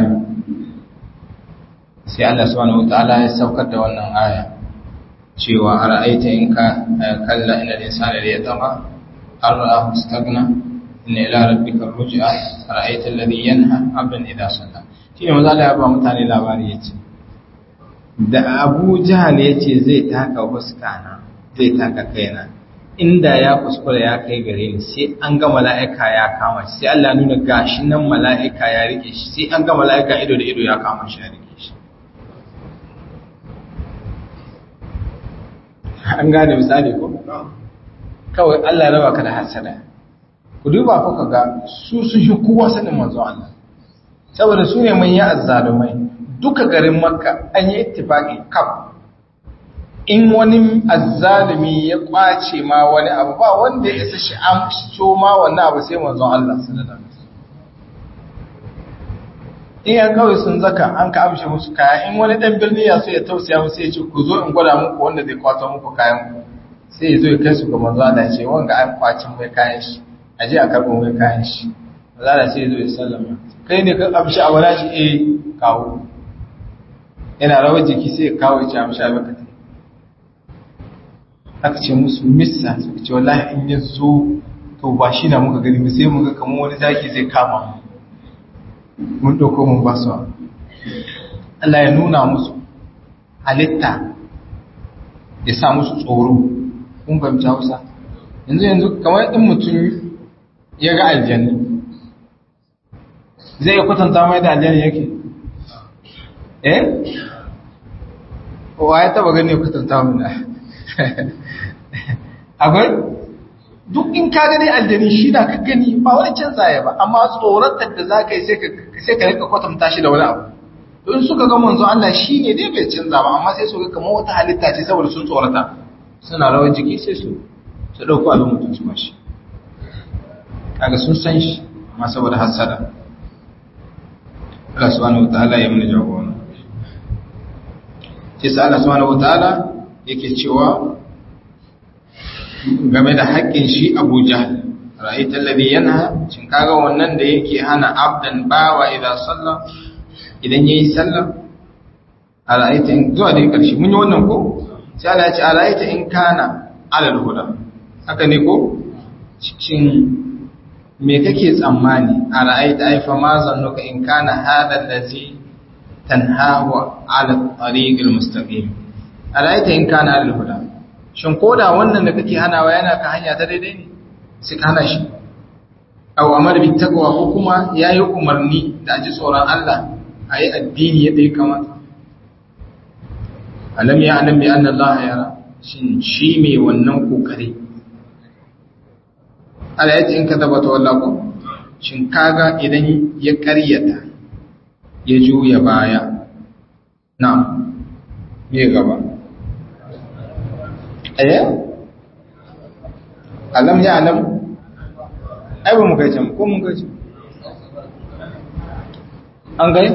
sai Allah subhanahu wataala ya saukar da wannan aya cewa ara'aita in ka kalla inal insana la yatama ara'ahu istaghna inna ila rabbika ruj'a ara'aita alladhi yanha 'abdan idha salla shine manzo Allah ya ba mutane labari yace da Abu Jahal yace zai taka huskana zai taka kaina inda ya kuskura ya kai gare ni sai an ga mala'ika ya kama shi sai Allah nuna gashi nan mala'ika ya rike shi sai an ga mala'ika ido da ido ya kama shi ya rike shi an gane misali ko kawai Allah raba ka da hasada ku duba ku ga su sun shi kowa sanin manzo Allah saboda su ne manyan azzalumai duka garin makka an yi ittifaqi kaf in wani azzalumi ya kwace ma wani abu ba wanda ya isa shi an so ma wannan abu sai manzon Allah sallallahu alaihi wasallam in ya kawai sun zaka an ka amshe musu kaya in wani dan birni ya so ya tausaya musu ya ce ku zo in gwada muku wanda zai kwato muku kayan ku sai ya zo ya kai su ga manzo Allah ya ce wanga an kwacin mai kayan shi a je a karbo mai kayan shi manzo Allah sai ya zo ya sallama kai ne ka amshi a wala shi eh kawo yana rawar jiki sai ya kawo ya ce amshi a baka aka ce musu missa suka ce wallahi in ya zo to ba shi na muka gani sai muka kamar wani zaki zai kama mu mun ɗauko mun ba su Allah ya nuna musu halitta ya sa musu tsoro kun fahimci hausa yanzu yanzu kamar in mutum ya ga aljanni zai iya kwatanta mai da aljanni yake eh wa ya taba gani ya kwatanta mai da akwai duk in ka gani aljani shi na ka gani ba wani canza ya ba amma tsoratar da za ka yi sai ka rika kwatanta shi da wani abu don suka ga manzo Allah shi ne dai bai canza ba amma sai su ga kamar wata halitta ce saboda sun tsorata suna rawar jiki sai su su ɗauko abin mutum su mashi kaga sun san shi amma saboda hasada Allah subhanahu wataala ya mana jagora sai sa Allah subhanahu wataala yake cewa game da haƙƙin shi Abu Jahl ra'aita alladhi yanha shin kaga wannan da yake hana abdan bawa idan sallah idan yayi sallah ra'aita in zuwa da ƙarshe mun yi wannan ko sai Allah ya ce ra'aita in kana alal huda haka ne ko shin me kake tsammani a ra'aita ai fa ma zannuka in kana hada allazi tanhahu ala tariqil mustaqim a ra'aita in kana alal huda shin koda wannan da kake hanawa yana ka hanya ta daidai ne sai ka hana shi aw amar bi taqwa ko kuma yayi umarni da aji tsoron Allah ayi addini yadda ya kamata alam ya alam bi anna Allah yara shin shi me wannan kokari Allah yace in ka tabbata wallahi ko shin kaga idan ya ƙaryata ya juya baya na'am me gaba eh alam ya alam ai ba mu kai can ko mun kai can an gai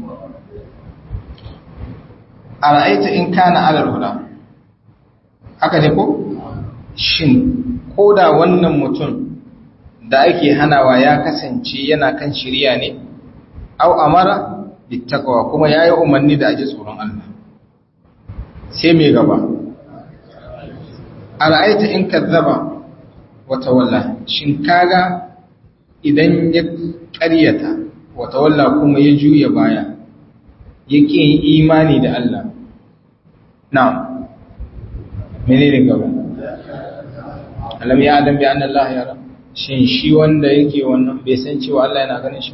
a ra'aita in kana alal huda haka ne ko shin ko da wannan mutum da ake hanawa ya kasance yana kan shirya ne au amara bittaqwa kuma yayi umarni da aji tsoron Allah sai me gaba ara'aita in kazzaba wa tawalla shin kaga idan ya ƙaryata wa tawalla kuma ya juya baya yake yin imani da Allah na'am menene gaba alam ya adam bi anna Allah yara shin shi wanda yake wannan bai san cewa Allah yana ganin shi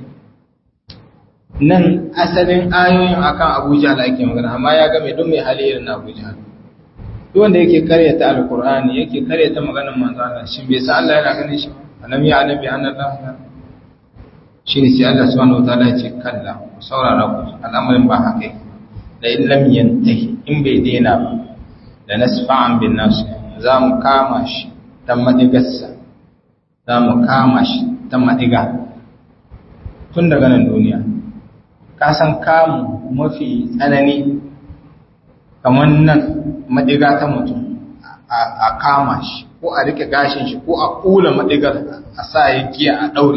nan asalin ayoyin akan Abu Jahl ake magana amma ya ga mai don mai hali irin Abu Jahl duk wanda yake karyata alqur'ani yake karyata maganar manzo Allah shin bai san Allah yana ganin shi alam ya adam bi anna Allah yara shine sai Allah subhanahu wataala ya ce kalla saurara ku al'amarin ba haka da in lam yantahi in bai daina ba da nasfa'an bin nas za mu kama shi ta madigarsa za mu kama shi ta madiga tun daga nan duniya ka san kamu mafi tsanani kamar nan madiga ta mutum a kama shi ko a rike gashin shi ko a kula madigar a sa ya giya a daure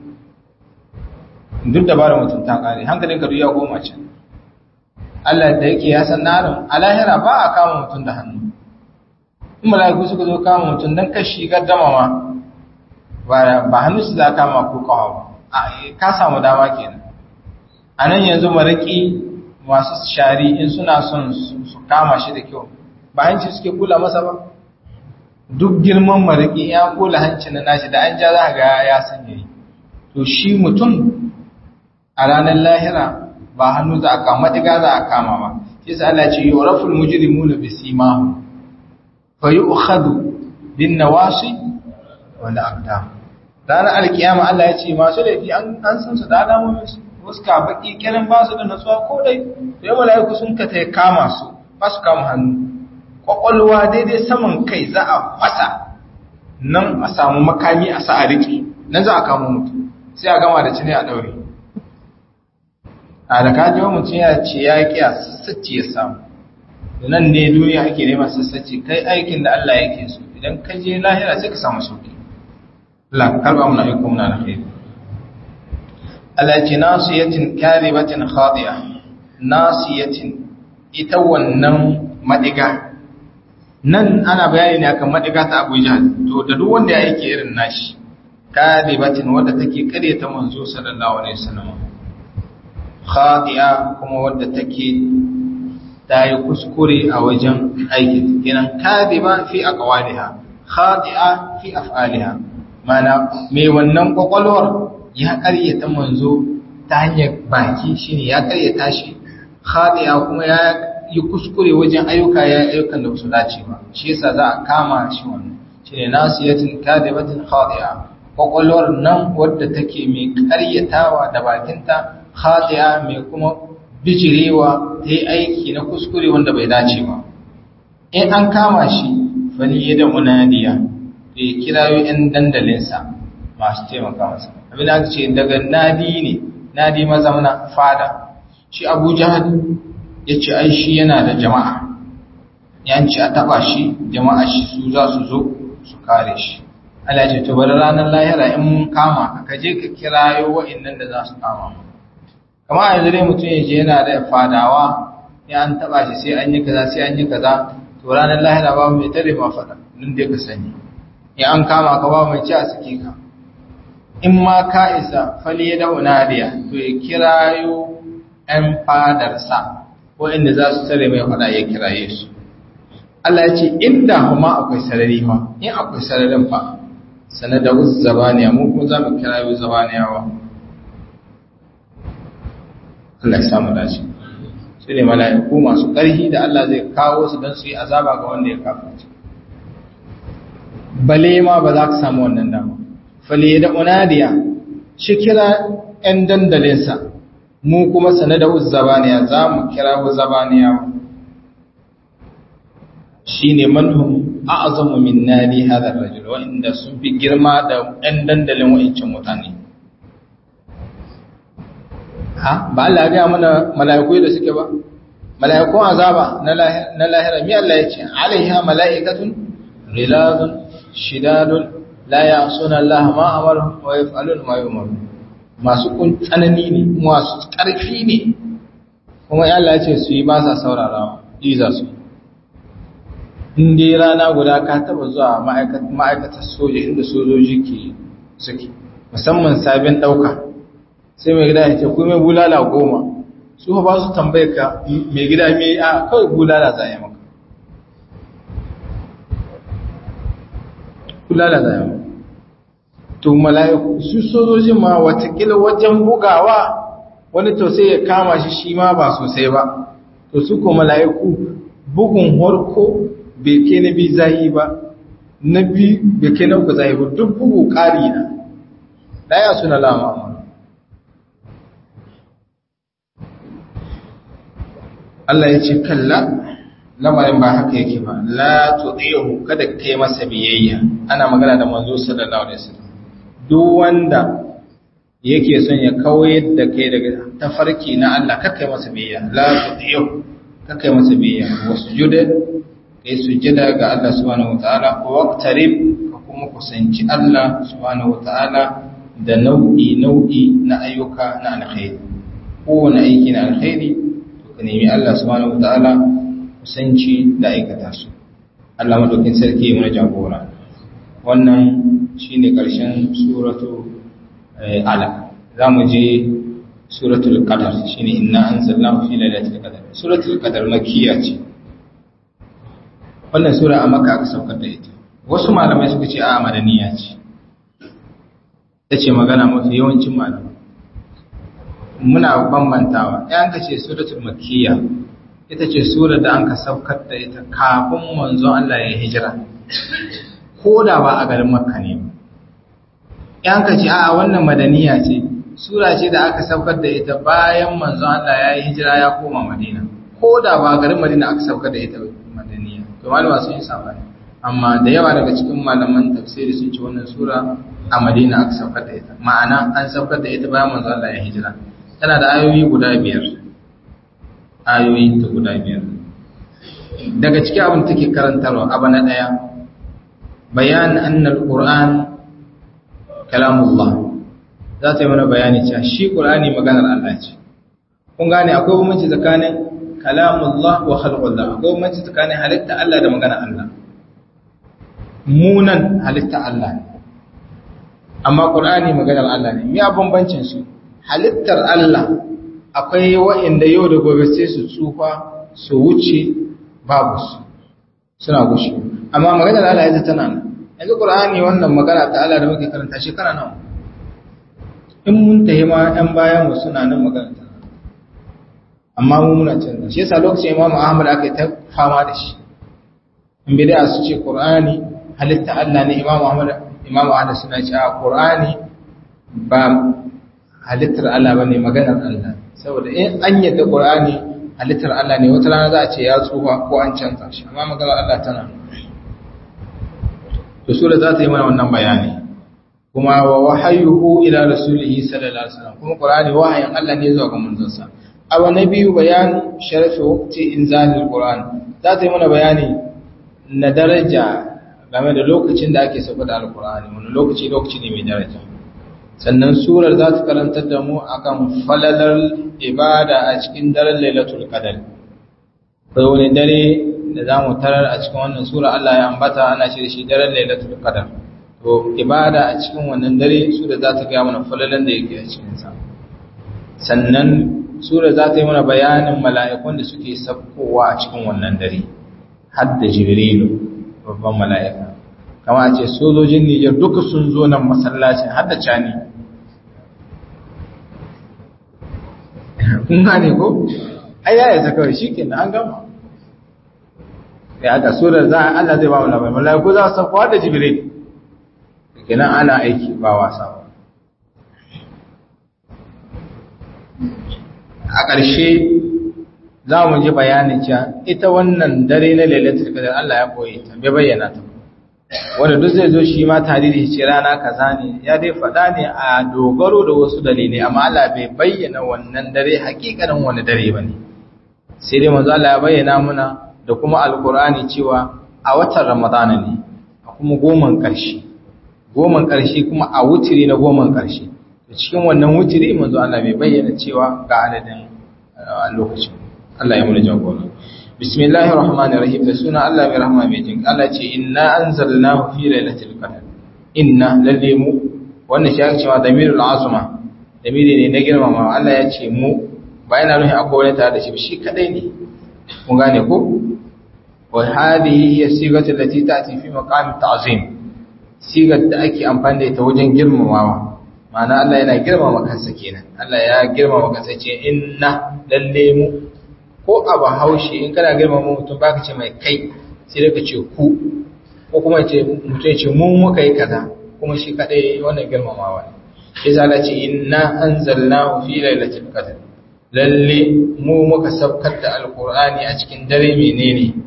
duk da bara mutum ta kare hankalin ka ya goma can Allah da yake ya san narin a lahira ba a kama mutum da hannu in mala'iku suka zo kama mutum don kashi gaddama ma ba hannu su za kama ko kawo ba ka samu dama kenan a nan yanzu maraki masu shari in suna son su kama shi da kyau ba hanci suke kula masa ba duk girman maraki ya kula hanci na nashi da an ja za ga ya sanya yi to shi mutum a ranar lahira ba hannu za a kama diga za a kama ba shi sa Allah ce yuraful mujrimuna bisimahu fa yu'khadhu bin nawasi wal aqdam ranar alkiyama Allah ya ce masu laifi an san su da alamomin su waska baki kiran ba su da natsuwa ko dai sai malaiku sun ka ta kama su ba su kama hannu kwakwalwa daidai saman kai za a fasa nan a samu makami a sa a riƙe nan za a kama mutum sai a gama da cini a ɗaure a da kaji wa mutum ya ce ya ƙi a sassaci ya samu da nan ne duniya ake neman sassaci kai aikin da Allah yake so idan ka je lahira sai ka samu sauki Allah karba muna aiko muna na kai Allah ce nasiyatin karibatin khadi'a nasiyatin ita wannan madiga nan ana bayani ne akan madiga ta Abu Jahl to da duk wanda ya yake irin nashi kadibatin wanda take kare ta manzo sallallahu alaihi wasallam khadi'a kuma wanda take ta yi kuskure a wajen aikin kenan kadiba fi aqwaliha khadi'a fi af'aliha mana me wannan kwakwalwar ya karyata manzo ta hanyar baki shine ya karyata shi khadi'a kuma ya yi kuskure wajen ayyuka ya ayyukan da su dace ba shi yasa za a kama shi wannan shine nasiyatin kadibatin khadi'a kwakwalwar nan wadda take mai karyatawa da bakinta khadi'a mai kuma bijirewa ta yi aiki na kuskure wanda bai dace ba in an kama shi fali da munadiya da ya kirayo 'yan dandalinsa masu taimaka masa abin da ce daga nadi ne nadi mazauna fada shi abu jihar ya ce ai shi yana da jama'a yanci a taba shi jama'a shi su za su zo su kare shi Allah ce to bari ranar lahira in mun kama ka je ka kirayo wa'annan da za su kama mu kama a yanzu dai mutum ya je yana da fadawa ya an taba shi sai an yi kaza sai an yi kaza to ranar lahira ba mai tare ma fada nan dai ka sani ya an kama ka ba mai ci a suke ka in ma ka isa fali ya da unadiya to ya kirayo ‘yan fadarsa waɗanda za su tare mai fada ya kiraye su Allah ya ce inda kuma akwai sarari fa in akwai sararin fa sanar da wasu zabaniya mu kuma za mu kirayo zabaniyawa Allah ya samu dace su ne mala'iku masu ƙarfi da Allah zai kawo su don su yi azaba ga wanda ya kafa bale ma ba za ka samu wannan dama fale da unadiya shi kira ‘yan dandalinsa mu kuma sane da zabaniya za mu kira zabaniya shi ne manhum a azamu min nadi hadar rajul wa'inda sun fi girma da ‘yan dandalin wa'incin mutane ha ba Allah ya gaya mana mala'iku da suke ba mala'ikun azaba na lahira mi Allah ya ce alaiha mala'ikatun ghilazun shidadun la ya'suna Allah ma amaru wa yaf'alun ma yumaru masu kun tsanani ne masu ƙarfi ne kuma ya Allah ya ce su yi ba sa saurarawa iza su in dai rana guda ka taba zuwa ma'aikatar soja inda sojoji ke suke musamman sabin ɗauka sai mai gida ya ce ku mai bulala goma su ba su tambaye ka mai gida mai a kawai bulala za yi maka bulala za yi maka to mala'iku su sojojin ma watakila wajen bugawa wani to sai ya kama shi shi ma ba sosai ba to su ko mala'iku bugun harko bai ke na bi zahi ba na bi bai ke na uku zahi ba duk bugu ƙari na ɗaya suna lama Allah ya ce kalla lamarin ba haka yake ba la tudihu kada kai masa biyayya ana magana da manzo sallallahu alaihi wasallam duk wanda yake son ya kawai da kai daga tafarki na Allah kar kai masa biyayya la tudihu kar kai masa biyayya wasjuda kai sujada ga Allah subhanahu wataala wa waqtarib ka kuma kusanci Allah subhanahu wataala da nau'i nau'i na ayyuka na alkhairi kowane aiki na alkhairi to ka nemi Allah subhanahu wataala kusanci da aikata su Allah madaukin sarki mana jagora wannan shine karshen suratu alaq zamu je suratul qadar shine inna anzalnahu fi lailatul qadar suratul qadar makkiya ce wannan sura a makka aka saukar da ita wasu malamai suka ce a madaniya ce tace magana mafi yawancin malamai muna bambantawa ɗayan ka ce suratul makkiya ita ce surar da an ka saukar da ita kafin manzon Allah ya hijira ko da ba a garin makka ne ɗayan ka ce a wannan madaniya ce sura ce da aka saukar da ita bayan manzon Allah ya yi hijira ya koma madina ko da ba a garin madina aka saukar da ita madaniya to malama sun yi sabani amma da yawa daga cikin malaman tafsiri sun ce wannan sura a madina aka saukar da ita ma'ana an saukar da ita bayan manzon Allah ya hijira tana da ayoyi guda biyar ayoyi ta guda biyar daga cikin abin take karantarwa abu na ɗaya bayan annal qur'an kalamullah za ta yi mana bayani cewa shi qur'ani maganar Allah ce kun gane akwai bambanci tsakanin kalamullah wa khalqullah akwai bambanci tsakanin halitta Allah da maganar Allah munan halitta Allah ne amma qur'ani maganar Allah ne me bambancin su halittar Allah akwai wa'inda yau da gobe sai su tsufa su wuce babu su suna gushe amma maganar Allah ya tana nan yanzu Qur'ani wannan magana ta Allah da muke karanta shekara nawa in mun tahi ma ɗan bayan mu suna nan magana ta amma mu muna canza shi yasa lokacin Imam Ahmad aka ta fama da shi in bid'a su ce Qur'ani halitta Allah ne Imam Ahmad Imam Ahmad suna cewa Qur'ani ba halittar Allah ba ne maganar Allah saboda in an yadda ƙur'ani halittar Allah ne wata rana za a ce ya tsufa ko an canza shi amma maganar Allah tana to sura za ta yi mana wannan bayani kuma wa wahayuhu ila rasulihi sallallahu alaihi wasallam kuma ƙur'ani wahayin Allah ne zuwa ga manzonsa abu na biyu bayan sharafi waqti inzalil qur'an za ta yi mana bayani na daraja game da lokacin da ake sauka da alqur'ani wani lokaci lokaci ne mai daraja sannan surar za ta karantar da mu akan falalar ibada a cikin daren lailatul qadar kai wani dare da za mu tarar a cikin wannan sura Allah ya ambata ana shi da shi daren lailatul qadar to ibada a cikin wannan dare sura za ta ga mana falalan da yake a cikin sa sannan sura za ta yi mana bayanin mala'ikun da suke sabkowa a cikin wannan dare har da jibrilu babban mala'ika kama a ce sojojin Nijar duka sun zo nan masallacin har da cani kun gane ko ai yaya ta kawai shi kenan an gama ya aka surar za a Allah zai ba mu labarai mala'iku za su sauko har da jibril kenan ana aiki ba wasa ba a ƙarshe za mu ji bayanin cewa ita wannan dare na lailatul qadar Allah ya koyi ta bai bayyana ta wanda duk zai zo shi ma tarihi ce rana kaza ne ya dai faɗa ne a dogaro da wasu dalilai amma Allah bai bayyana wannan dare hakikanin wani dare bane sai dai manzo Allah ya bayyana muna da kuma alqur'ani cewa a watan ramadana ne a kuma goman ƙarshe goman ƙarshe kuma a wutiri na goman ƙarshe cikin wannan wutiri manzo Allah bai bayyana cewa ga adadin lokacin Allah ya muna jagora bismillahir rahmanir rahim da suna Allah mai rahama mai jin Allah ce inna anzalnahu fi lailatul qadr inna lalle mu wannan shi ake cewa damirul azma damiri ne na girmama Allah ya ce mu ba yana nufin akwai wani tare da shi shi kadai ne kun gane ko wa hadhihi hiya sigatu allati ta'ti fi maqam ta'zim sigar da ake amfani da ita wajen girmamawa ma'ana Allah yana girmama kansa kenan Allah ya girmama kansa ce inna lalle mu ko a bahaushe in kana girmama mutum baka ce mai kai sai dai ka ce ku ko kuma ce mutum ce mu muka yi kaza kuma shi kadai wannan girmamawa ne shi zala ce inna anzalnahu fi lailatul qadr lalle mu muka sabkar da alqur'ani a cikin dare menene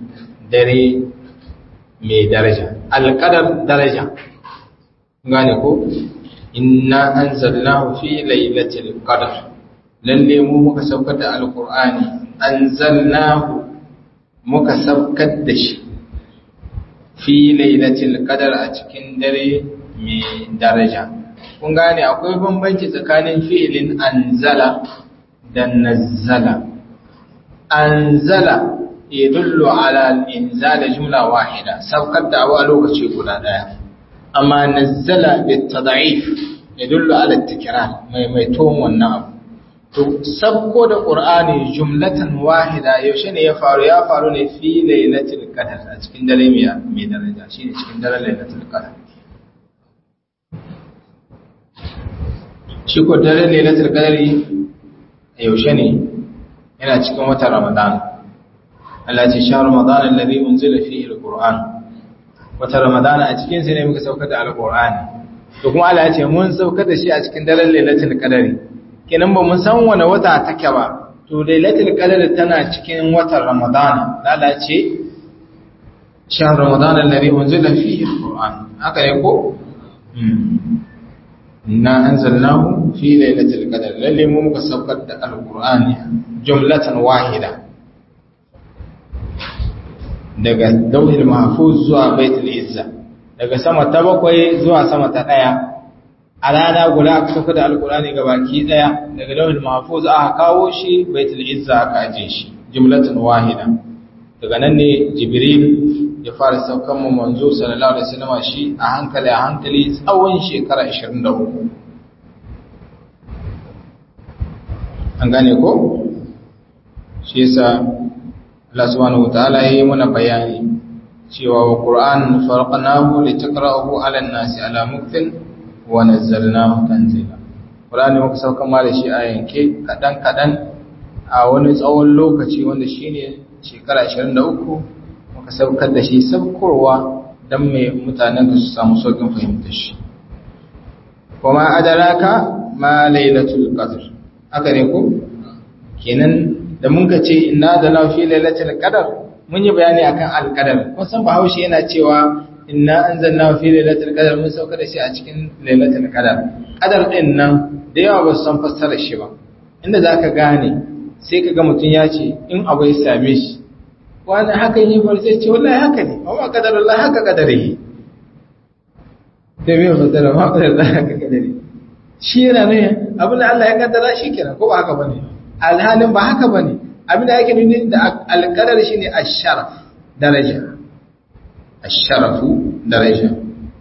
dare mai daraja alqadar daraja gane ko inna anzalnahu fi lailatul qadr lalle mu muka saukar da alqur'ani anzalnahu muka saukar da shi fi lailatul qadr a cikin dare mai daraja kun gane akwai bambanci tsakanin fi'ilin anzala da nazzala anzala yadullu ala al-inzal jumla wahida saukar da abu a lokaci guda daya amma nazzala bitad'if yadullu ala at-tikrar mai mai ton wannan abu to sabko da qur'ani jumlatan wahida yaushe ne ya faru ya faru ne fi lailatul qadr a cikin dare mai daraja shine cikin dare lailatul qadr shi ko dare lailatul qadri yaushe ne yana cikin watan ramadan Allah ya ce sha ramadan alladhi unzila fihi alquran watan ramadan a cikin sa ne muka saukar da alqur'ani to kuma Allah ya ce mun saukar da shi a cikin daren lailatul qadri kenan ba mun san wani wata take ba to lailatul qadri tana cikin watan ramadan Allah ya ce sha ramadan alladhi unzila fihi alquran haka ne ko inna anzalnahu fi lailatul qadr lalle mu muka saukar da alqur'ani jumlatan wahida daga dauhil mahfuz zuwa baitul izza daga sama ta bakwai zuwa sama ta daya a rana guda aka saukar da alqur'ani gabaki daya daga dauhil mahfuz aka kawo shi baitul izza aka aje shi jumlatan wahida daga nan ne jibril ya fara saukan mu manzo sallallahu alaihi wasallam shi a hankali a hankali tsawon shekara 23 an gane ko shi yasa Allah subhanahu wataala yayi mana bayani cewa wa Qur'an farqnahu litaqra'ahu 'ala an-nasi 'ala muktin wa nazzalnahu tanzila Qur'ani muka saukan ma da shi a yanke kadan kadan a wani tsawon lokaci wanda shine shekara 23 muka saukar da shi saukowa don mai mutanen da su samu saukin fahimtar shi kuma adaraka ma lailatul qadr haka ne ko kenan da mun ka ce inna da na fi lailatul qadr mun yi bayani akan alqadar kun san bahaushe yana cewa inna anzalna fi lailatul qadr mun saukar da shi a cikin lailatul qadr qadar din nan da yawa ba su san fassarar shi ba inda zaka gane sai kaga mutun ya ce in abu ya same shi wani haka yi farce ce wallahi haka ne amma kadarullah haka kadare da mai fasara ma kadarullah haka kadare shi yana ne abin da Allah ya kaddara shi kenan ko ba haka bane alhalin ba haka bane abin da yake nuni da alqadar shine ash-sharaf daraja ash-sharafu daraja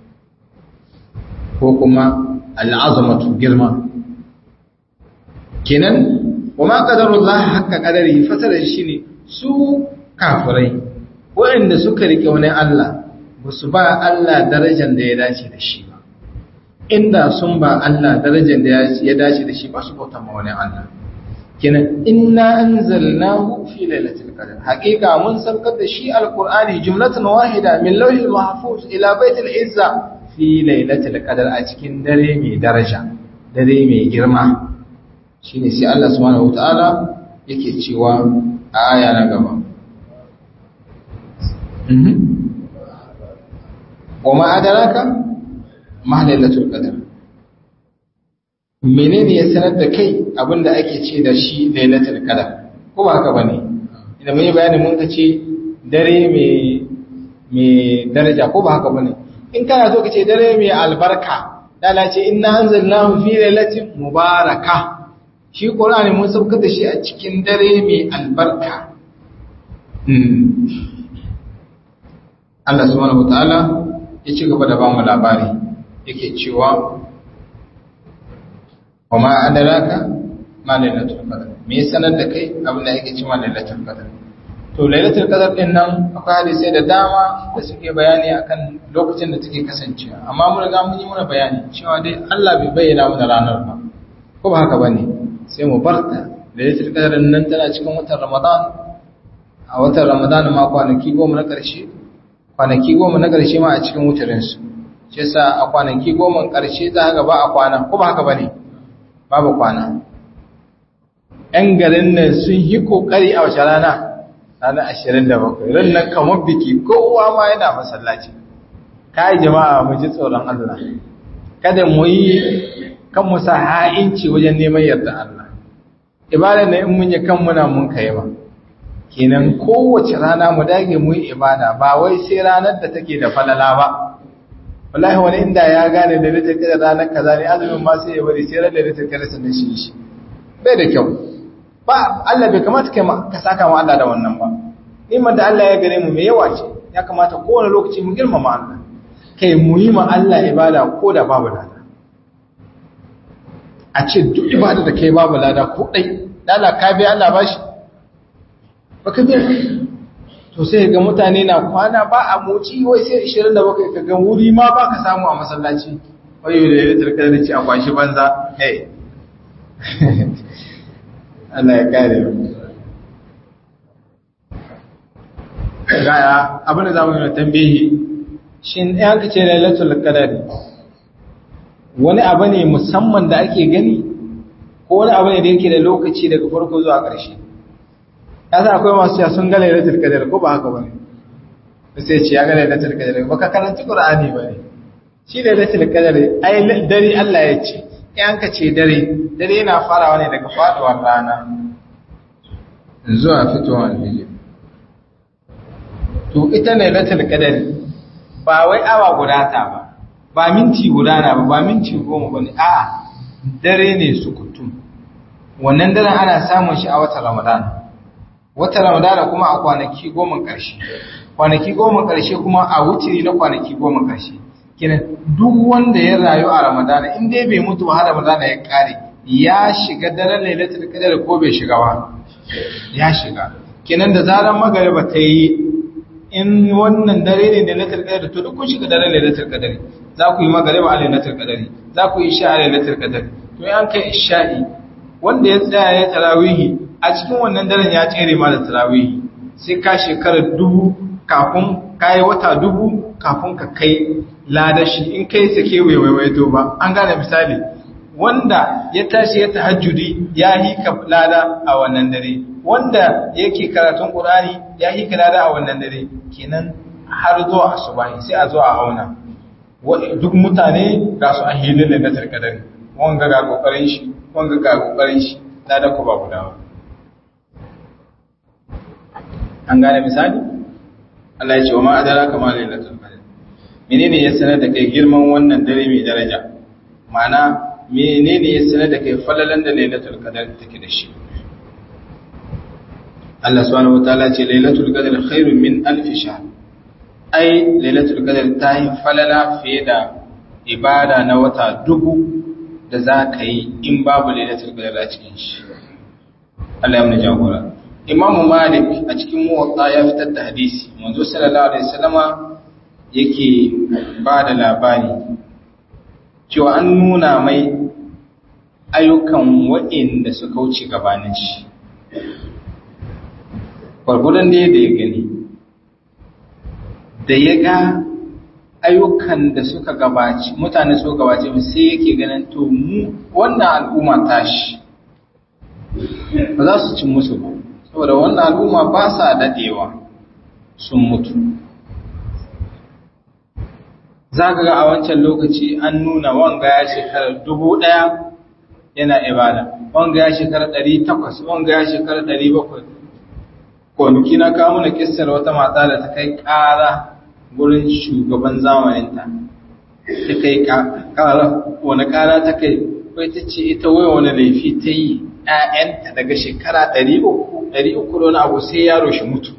ko kuma al'azamatu girma kenan wa ma qadarullah haka kadari fasara shine su kafirai waɗanda suka rike wani Allah ba su ba Allah darajar da ya dace da shi ba inda sun ba Allah darajar da ya dace da shi ba su bauta ma wani Allah kenan inna anzalnahu fi lailatul qadr haqiqa mun saukar da shi alqur'ani jumlatan wahida min lawhil mahfuz ila baitil izza fi lailatul qadr a cikin dare mai daraja dare mai girma shine sai Allah subhanahu wataala yake cewa a aya na gaba wa ma adaraka ma lailatul qadr menene ya sanar da kai abinda ake ce da shi lailatul qadr ko ba haka bane idan mun yi bayani mun ce dare mai mai daraja ko ba haka bane in kana so ka ce dare mai albarka dala ce inna anzalnahu fi lailatin mubaraka shi qur'ani mun saukar da shi a cikin dare mai albarka Allah subhanahu wataala ya ci gaba da ba mu labari yake cewa wa ma adraka ma lailatul qadr me ya sanar da kai abin da yake cewa lailatul qadr to lailatul qadr din nan akwai hadisi da dama da suke bayani akan lokacin da take kasancewa amma mun riga mun yi muna bayani cewa dai Allah bai bayyana mana ranar ba ko ba haka bane sai mu barta lailatul qadr nan tana cikin watan Ramadan a watan Ramadan ma kwanaki goma na ƙarshe kwanaki goma na ƙarshe ma a cikin wutarinsu shi yasa a kwanaki goma ƙarshe za ka ba a kwana ko ba haka ba ne babu kwana ‘yan garin nan sun yi ƙoƙari a wace rana ranar ashirin da bakwai ran nan kamar biki kowa ma yana masallaci kai jama'a mu ji tsoron Allah kada mu yi kan mu sa ha'inci wajen neman yarda Allah ibada ne in mun yi kan muna mun kai ba kenan kowace rana mu dage mu yi ibada ba wai sai ranar da take da falala ba wallahi wani inda ya gane da rita kada ranar kaza ne azumin ma sai ya bari sai ranar da rita kada sanin shi shi bai da kyau ba Allah bai kamata kai ka saka mu Allah da wannan ba niman da Allah ya gare mu mai yawa ce ya kamata kowane lokaci mu girmama Allah kai mu yi ma Allah ibada ko da babu lada a ce duk ibada da kai babu lada ko dai lada ka biya Allah bashi baka biya to sai ga mutane na kwana ba a moci wai sai 27 ka ga wuri ma ba ka samu a masallaci wayo da ya tarkar da ci a kwashi banza hey Allah ya kare mu gaya abin da zamu yi tambayi shin ya kace lailatul qadar wani abu ne musamman da ake gani ko wani abu ne da yake da lokaci daga farko zuwa ƙarshe yasa akwai masu cewa sun ga lailatul qadar ko ba haka bane sai ce ya ga lailatul qadar baka karanta qur'ani bane shi lailatul qadar ai dare Allah ya ce in ka ce dare dare yana farawa ne daga faduwar rana zuwa fitowar alfijir to ita lailatul qadar ba wai awa guda ta ba ba minti guda na ba ba minti goma bane a'a dare ne sukutum wannan daren ana samun shi a watan ramadan watan ramadan kuma a kwanaki goma ƙarshe kwanaki goma ƙarshe kuma a wutiri na kwanaki goma ƙarshe kenan duk wanda ya rayu a ramadan in dai bai mutu har ramadan ya kare ya shiga daren lailatul qadar ko bai shiga ba ya shiga kenan da zaran magariba ta yi in wannan dare ne da lailatul qadar to duk kun shiga daren lailatul qadar za ku yi magariba a lailatul qadar za ku yi isha a lailatul qadar to an kai isha'i wanda ya tsaya ya tarawihi a cikin wannan daren ya tsere ma da tarawihi sai ka shekara dubu kafin kai wata dubu kafin ka kai ladashi in kai sake waiwaiwaito ba an gane misali wanda ya tashi ya tahajjudi ya yi ka lada a wannan dare wanda yake karatun qur'ani ya yi ka lada a wannan dare kenan har zuwa asubahi sai a zo a auna duk mutane ga su a hilin da na tarkadari wanga ga kokarin shi wanga ga kokarin shi lada ko ba guda ba an gane misali Allah ya ce wa ma adara kama lailatul qadr menene ya sanar da kai girman wannan dare mai daraja ma'ana menene ya sanar da kai falalan da lailatul qadr take da shi Allah subhanahu wataala ce lailatul qadr khairun min alf shahr ai lailatul qadr ta yi falala fiye da ibada na wata dubu da za ka yi in babu lailatul qadr a cikin shi Allah ya mu jagora Imam Malik a cikin muwatta ya fitar da hadisi manzo sallallahu alaihi wasallama yake ba da labari cewa an nuna mai ayyukan waɗanda suka wuce gabanin shi gwargwadon da ya gani da ya ga ayyukan da suka gabaci mutane suka gabace mu sai yake ganin to mu wannan al'umma tashi ba za su cin musu ba saboda wannan al'umma ba sa dadewa sun mutu za ka ga a wancan lokaci an nuna wanga ya shekarar dubu ɗaya yana ibada wanga ya shekarar ɗari takwas wanga ya shekarar ɗari bakwai kwanaki na kawo mana kissar wata mata da ta kai ƙara gurin shugaban zamaninta ta kai ƙara wani ƙara ta kai kai ta ce ita wai wani laifi ta yi ‘ya'yanta daga shekara ɗari uku ɗari uku da wani abu sai yaro shi mutu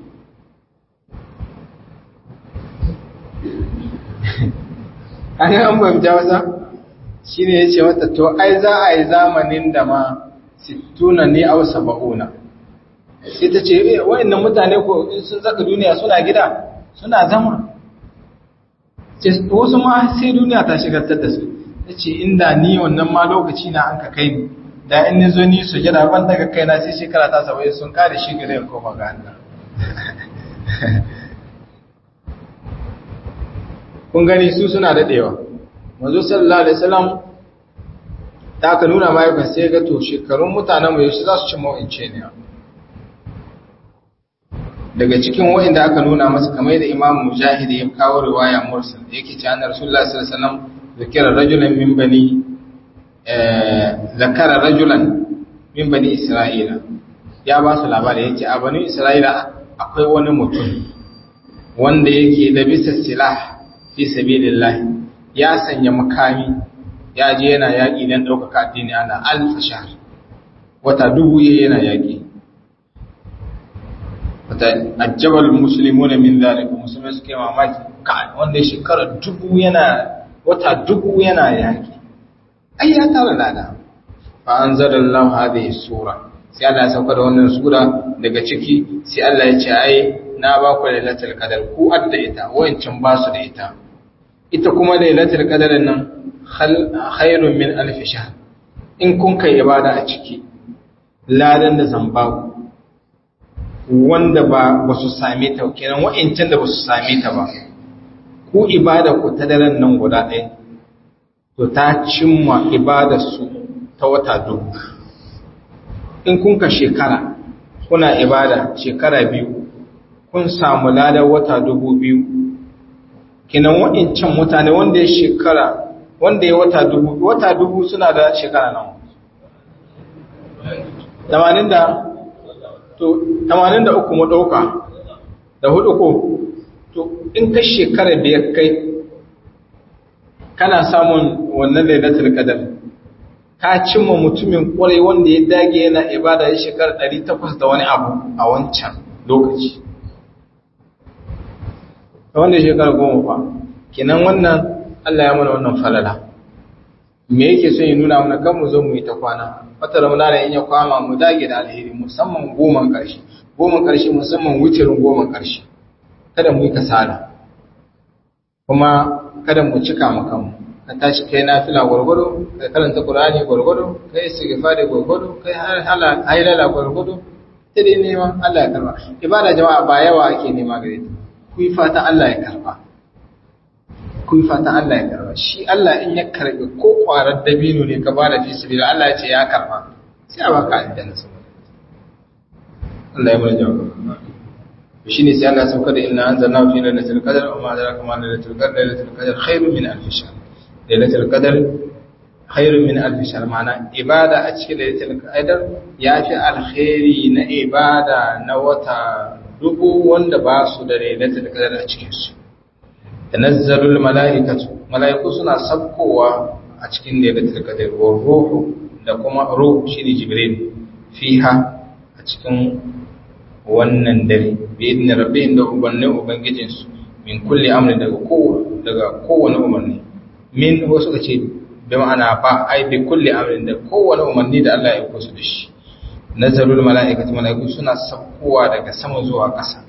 an yi an bamja wasa shi ne ya ce mata to ai za a yi zamanin da ma sittuna ne au saba'una sai ta ce wa'annan mutane ko sun zaka duniya suna gida suna zama wasu ma sai duniya ta shigartar da su ta ce inda ni wannan ma lokaci na an ka kai ni da in ni zo ni su gida ban daga kai na sai shekara ta saba'in sun kare shi gare in koma ga Allah kun gani su suna daɗewa manzo sallallahu alaihi wasallam da aka nuna mahaifin sai ga to shekarun mutanen mu yaushe za su ci mawince ne daga cikin wa'inda aka nuna masa kamar da Imam Mujahid ya kawo riwaya mursal yake cewa annabi Rasulullah sallallahu alaihi wasallam zakara rajulan min bani zakara rajulan min bani Isra'ila ya ba su labari yace a bani Isra'ila akwai wani mutum wanda yake da bisa silah fi sabilillah ya sanya makami ya je yana yaƙi don ɗaukaka addini ana alfa shahr wata dubu yana yaƙi wata ajabal musulmuna min zalika musulmai suke mamaki ka wanda shekara dubu yana wata dubu yana yaƙi ai ya tara lada fa anzalallahu hadhihi sura sai Allah ya sauka da wannan sura daga ciki sai Allah ya ce ai na ba ku lailatul qadar ku adda ita wayancin ba su da ita ita kuma lailatul qadar nan khairun min alf shahr in kun kai ibada a ciki ladan da zan ba ku wanda ba ba su same ta kenan wayancin da ba su same ta ba ku ibada ku ta daren nan guda ɗaya to ta cimma ibadar su ta wata dubu in kun ka shekara kuna ibada shekara biyu kun samu ladar wata dubu biyu kinan waɗancan mutane wanda ya shekara wanda ya wata dubu wata dubu suna da shekara nawa tamanin da to tamanin da uku mu ɗauka da hudu ko to in ka shekara biyar kai kana samun wannan lailatul qadar ka cimma mutumin kwarai wanda ya dage yana ibada ya shekara 800 da wani abu a wancan lokaci wanda shekara goma fa kenan wannan Allah ya mana wannan falala me yake son ya nuna mana kan mu zo mu yi ta kwana wata ramadana in ya kwama mu dage da alheri musamman goman karshe goman karshe musamman wucirin goman karshe kada mu yi kasala kuma kada mu cika mu kanmu ka tashi kai nafila gwargwado ka karanta qur'ani gwargwado kai istighfari gwargwado kai hala hailala gwargwado ta dai neman Allah ya karba ibada jama'a ba yawa ake nema gare ta ku yi fatan Allah ya karba ku yi fatan Allah ya karba shi Allah in ya karbi ko kwarar dabino ne ka bada fi sabila Allah ya ce ya karba sai a baka aljanna saboda Allah ya mana jawaba shi ne sai Allah ya sauka da inna anzalna fi lailatul qadr wa ma adraka ma lailatul qadr lailatul qadr khairun min alf shahr lailatul qadr khairun min alf shahr ma'ana ibada a cikin lailatul qadr yafi alkhairi na ibada na wata dubu wanda ba su da lailatul qadr a cikin su tanazzalul malaikatu malaiku suna sabkowa a cikin lailatul qadr wa ruhu da kuma ruh shine jibril fiha a cikin wannan dare bi idni rabbihim da ubannin ubangijinsu min kulli amrin daga kowa daga kowane umarni min wasu ka ce bi ma'ana ba ai bi kulli amrin da kowane umarni da Allah ya kusa da shi nazarul mala'ikatu mala'iku suna saukowa daga sama zuwa ƙasa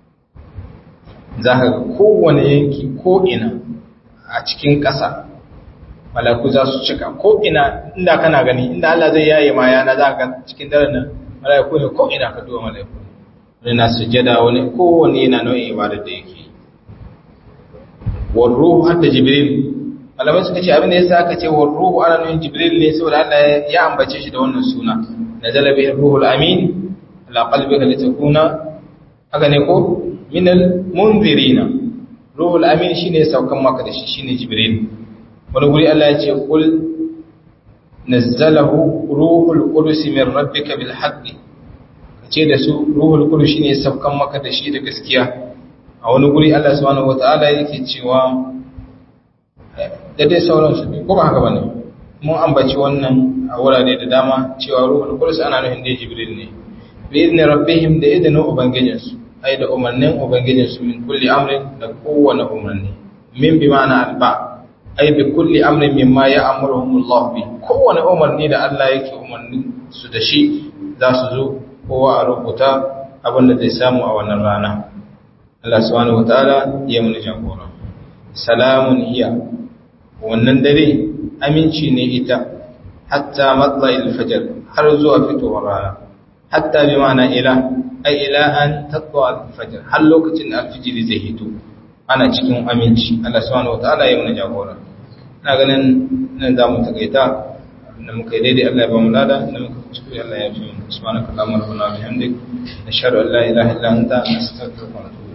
za ka ga kowane yanki ko ina a cikin ƙasa mala'iku za su cika ko ina inda kana gani inda Allah zai yaye ma yana za ka cikin daren nan mala'iku ne ko ina ka duba mala'iku wani na sujjada wani kowane yana nau'in ibadar da yake warruhu har da jibril malamai suka ce abin da yasa aka ce warruhu ana nuna jibril ne saboda Allah ya ambace shi da wannan suna nazala bihi ruhul amin ala qalbika litakuna haka ne ko min al munzirina ruhul amin shine saukan maka da shi shine jibril wani guri Allah ya ce kul nazzalahu ruhul qudus min rabbika bil haqqi ce da su ruhul qudus shine saukan maka da shi da gaskiya a wani guri Allah subhanahu wataala yake cewa da dai sauransu ne ko ba haka bane mun ambaci wannan a wurare da dama cewa ruhul qudus ana nufin da jibril ne bi idni rabbihim da idnin ubangijinsu ai da umarnin ubangijinsu min kulli amrin da kowane umarni min bi ma'ana alba ai bi kulli amrin mimma ya'muruhum Allah bi kowane umarni da Allah yake umarni su da shi za su zo kowa a rubuta abin da zai samu a wannan rana Allah subhanahu wataala ya mun jagora salamun hiya wannan dare aminci ne ita hatta matla'il fajr har zuwa fitowar rana hatta bi ma'ana ila ai ila an tatwa al-fajr har lokacin da al-fajr zai hito ana cikin aminci Allah subhanahu wataala ya mun jagora ina ganin nan za mu takaita da muka yi daidai Allah ya ba mu lada da muka kuskure Allah ya fi mu subhanakallahumma rabbana wa bihamdik nashhadu an la ilaha illa anta nastaghfiruka wa natubu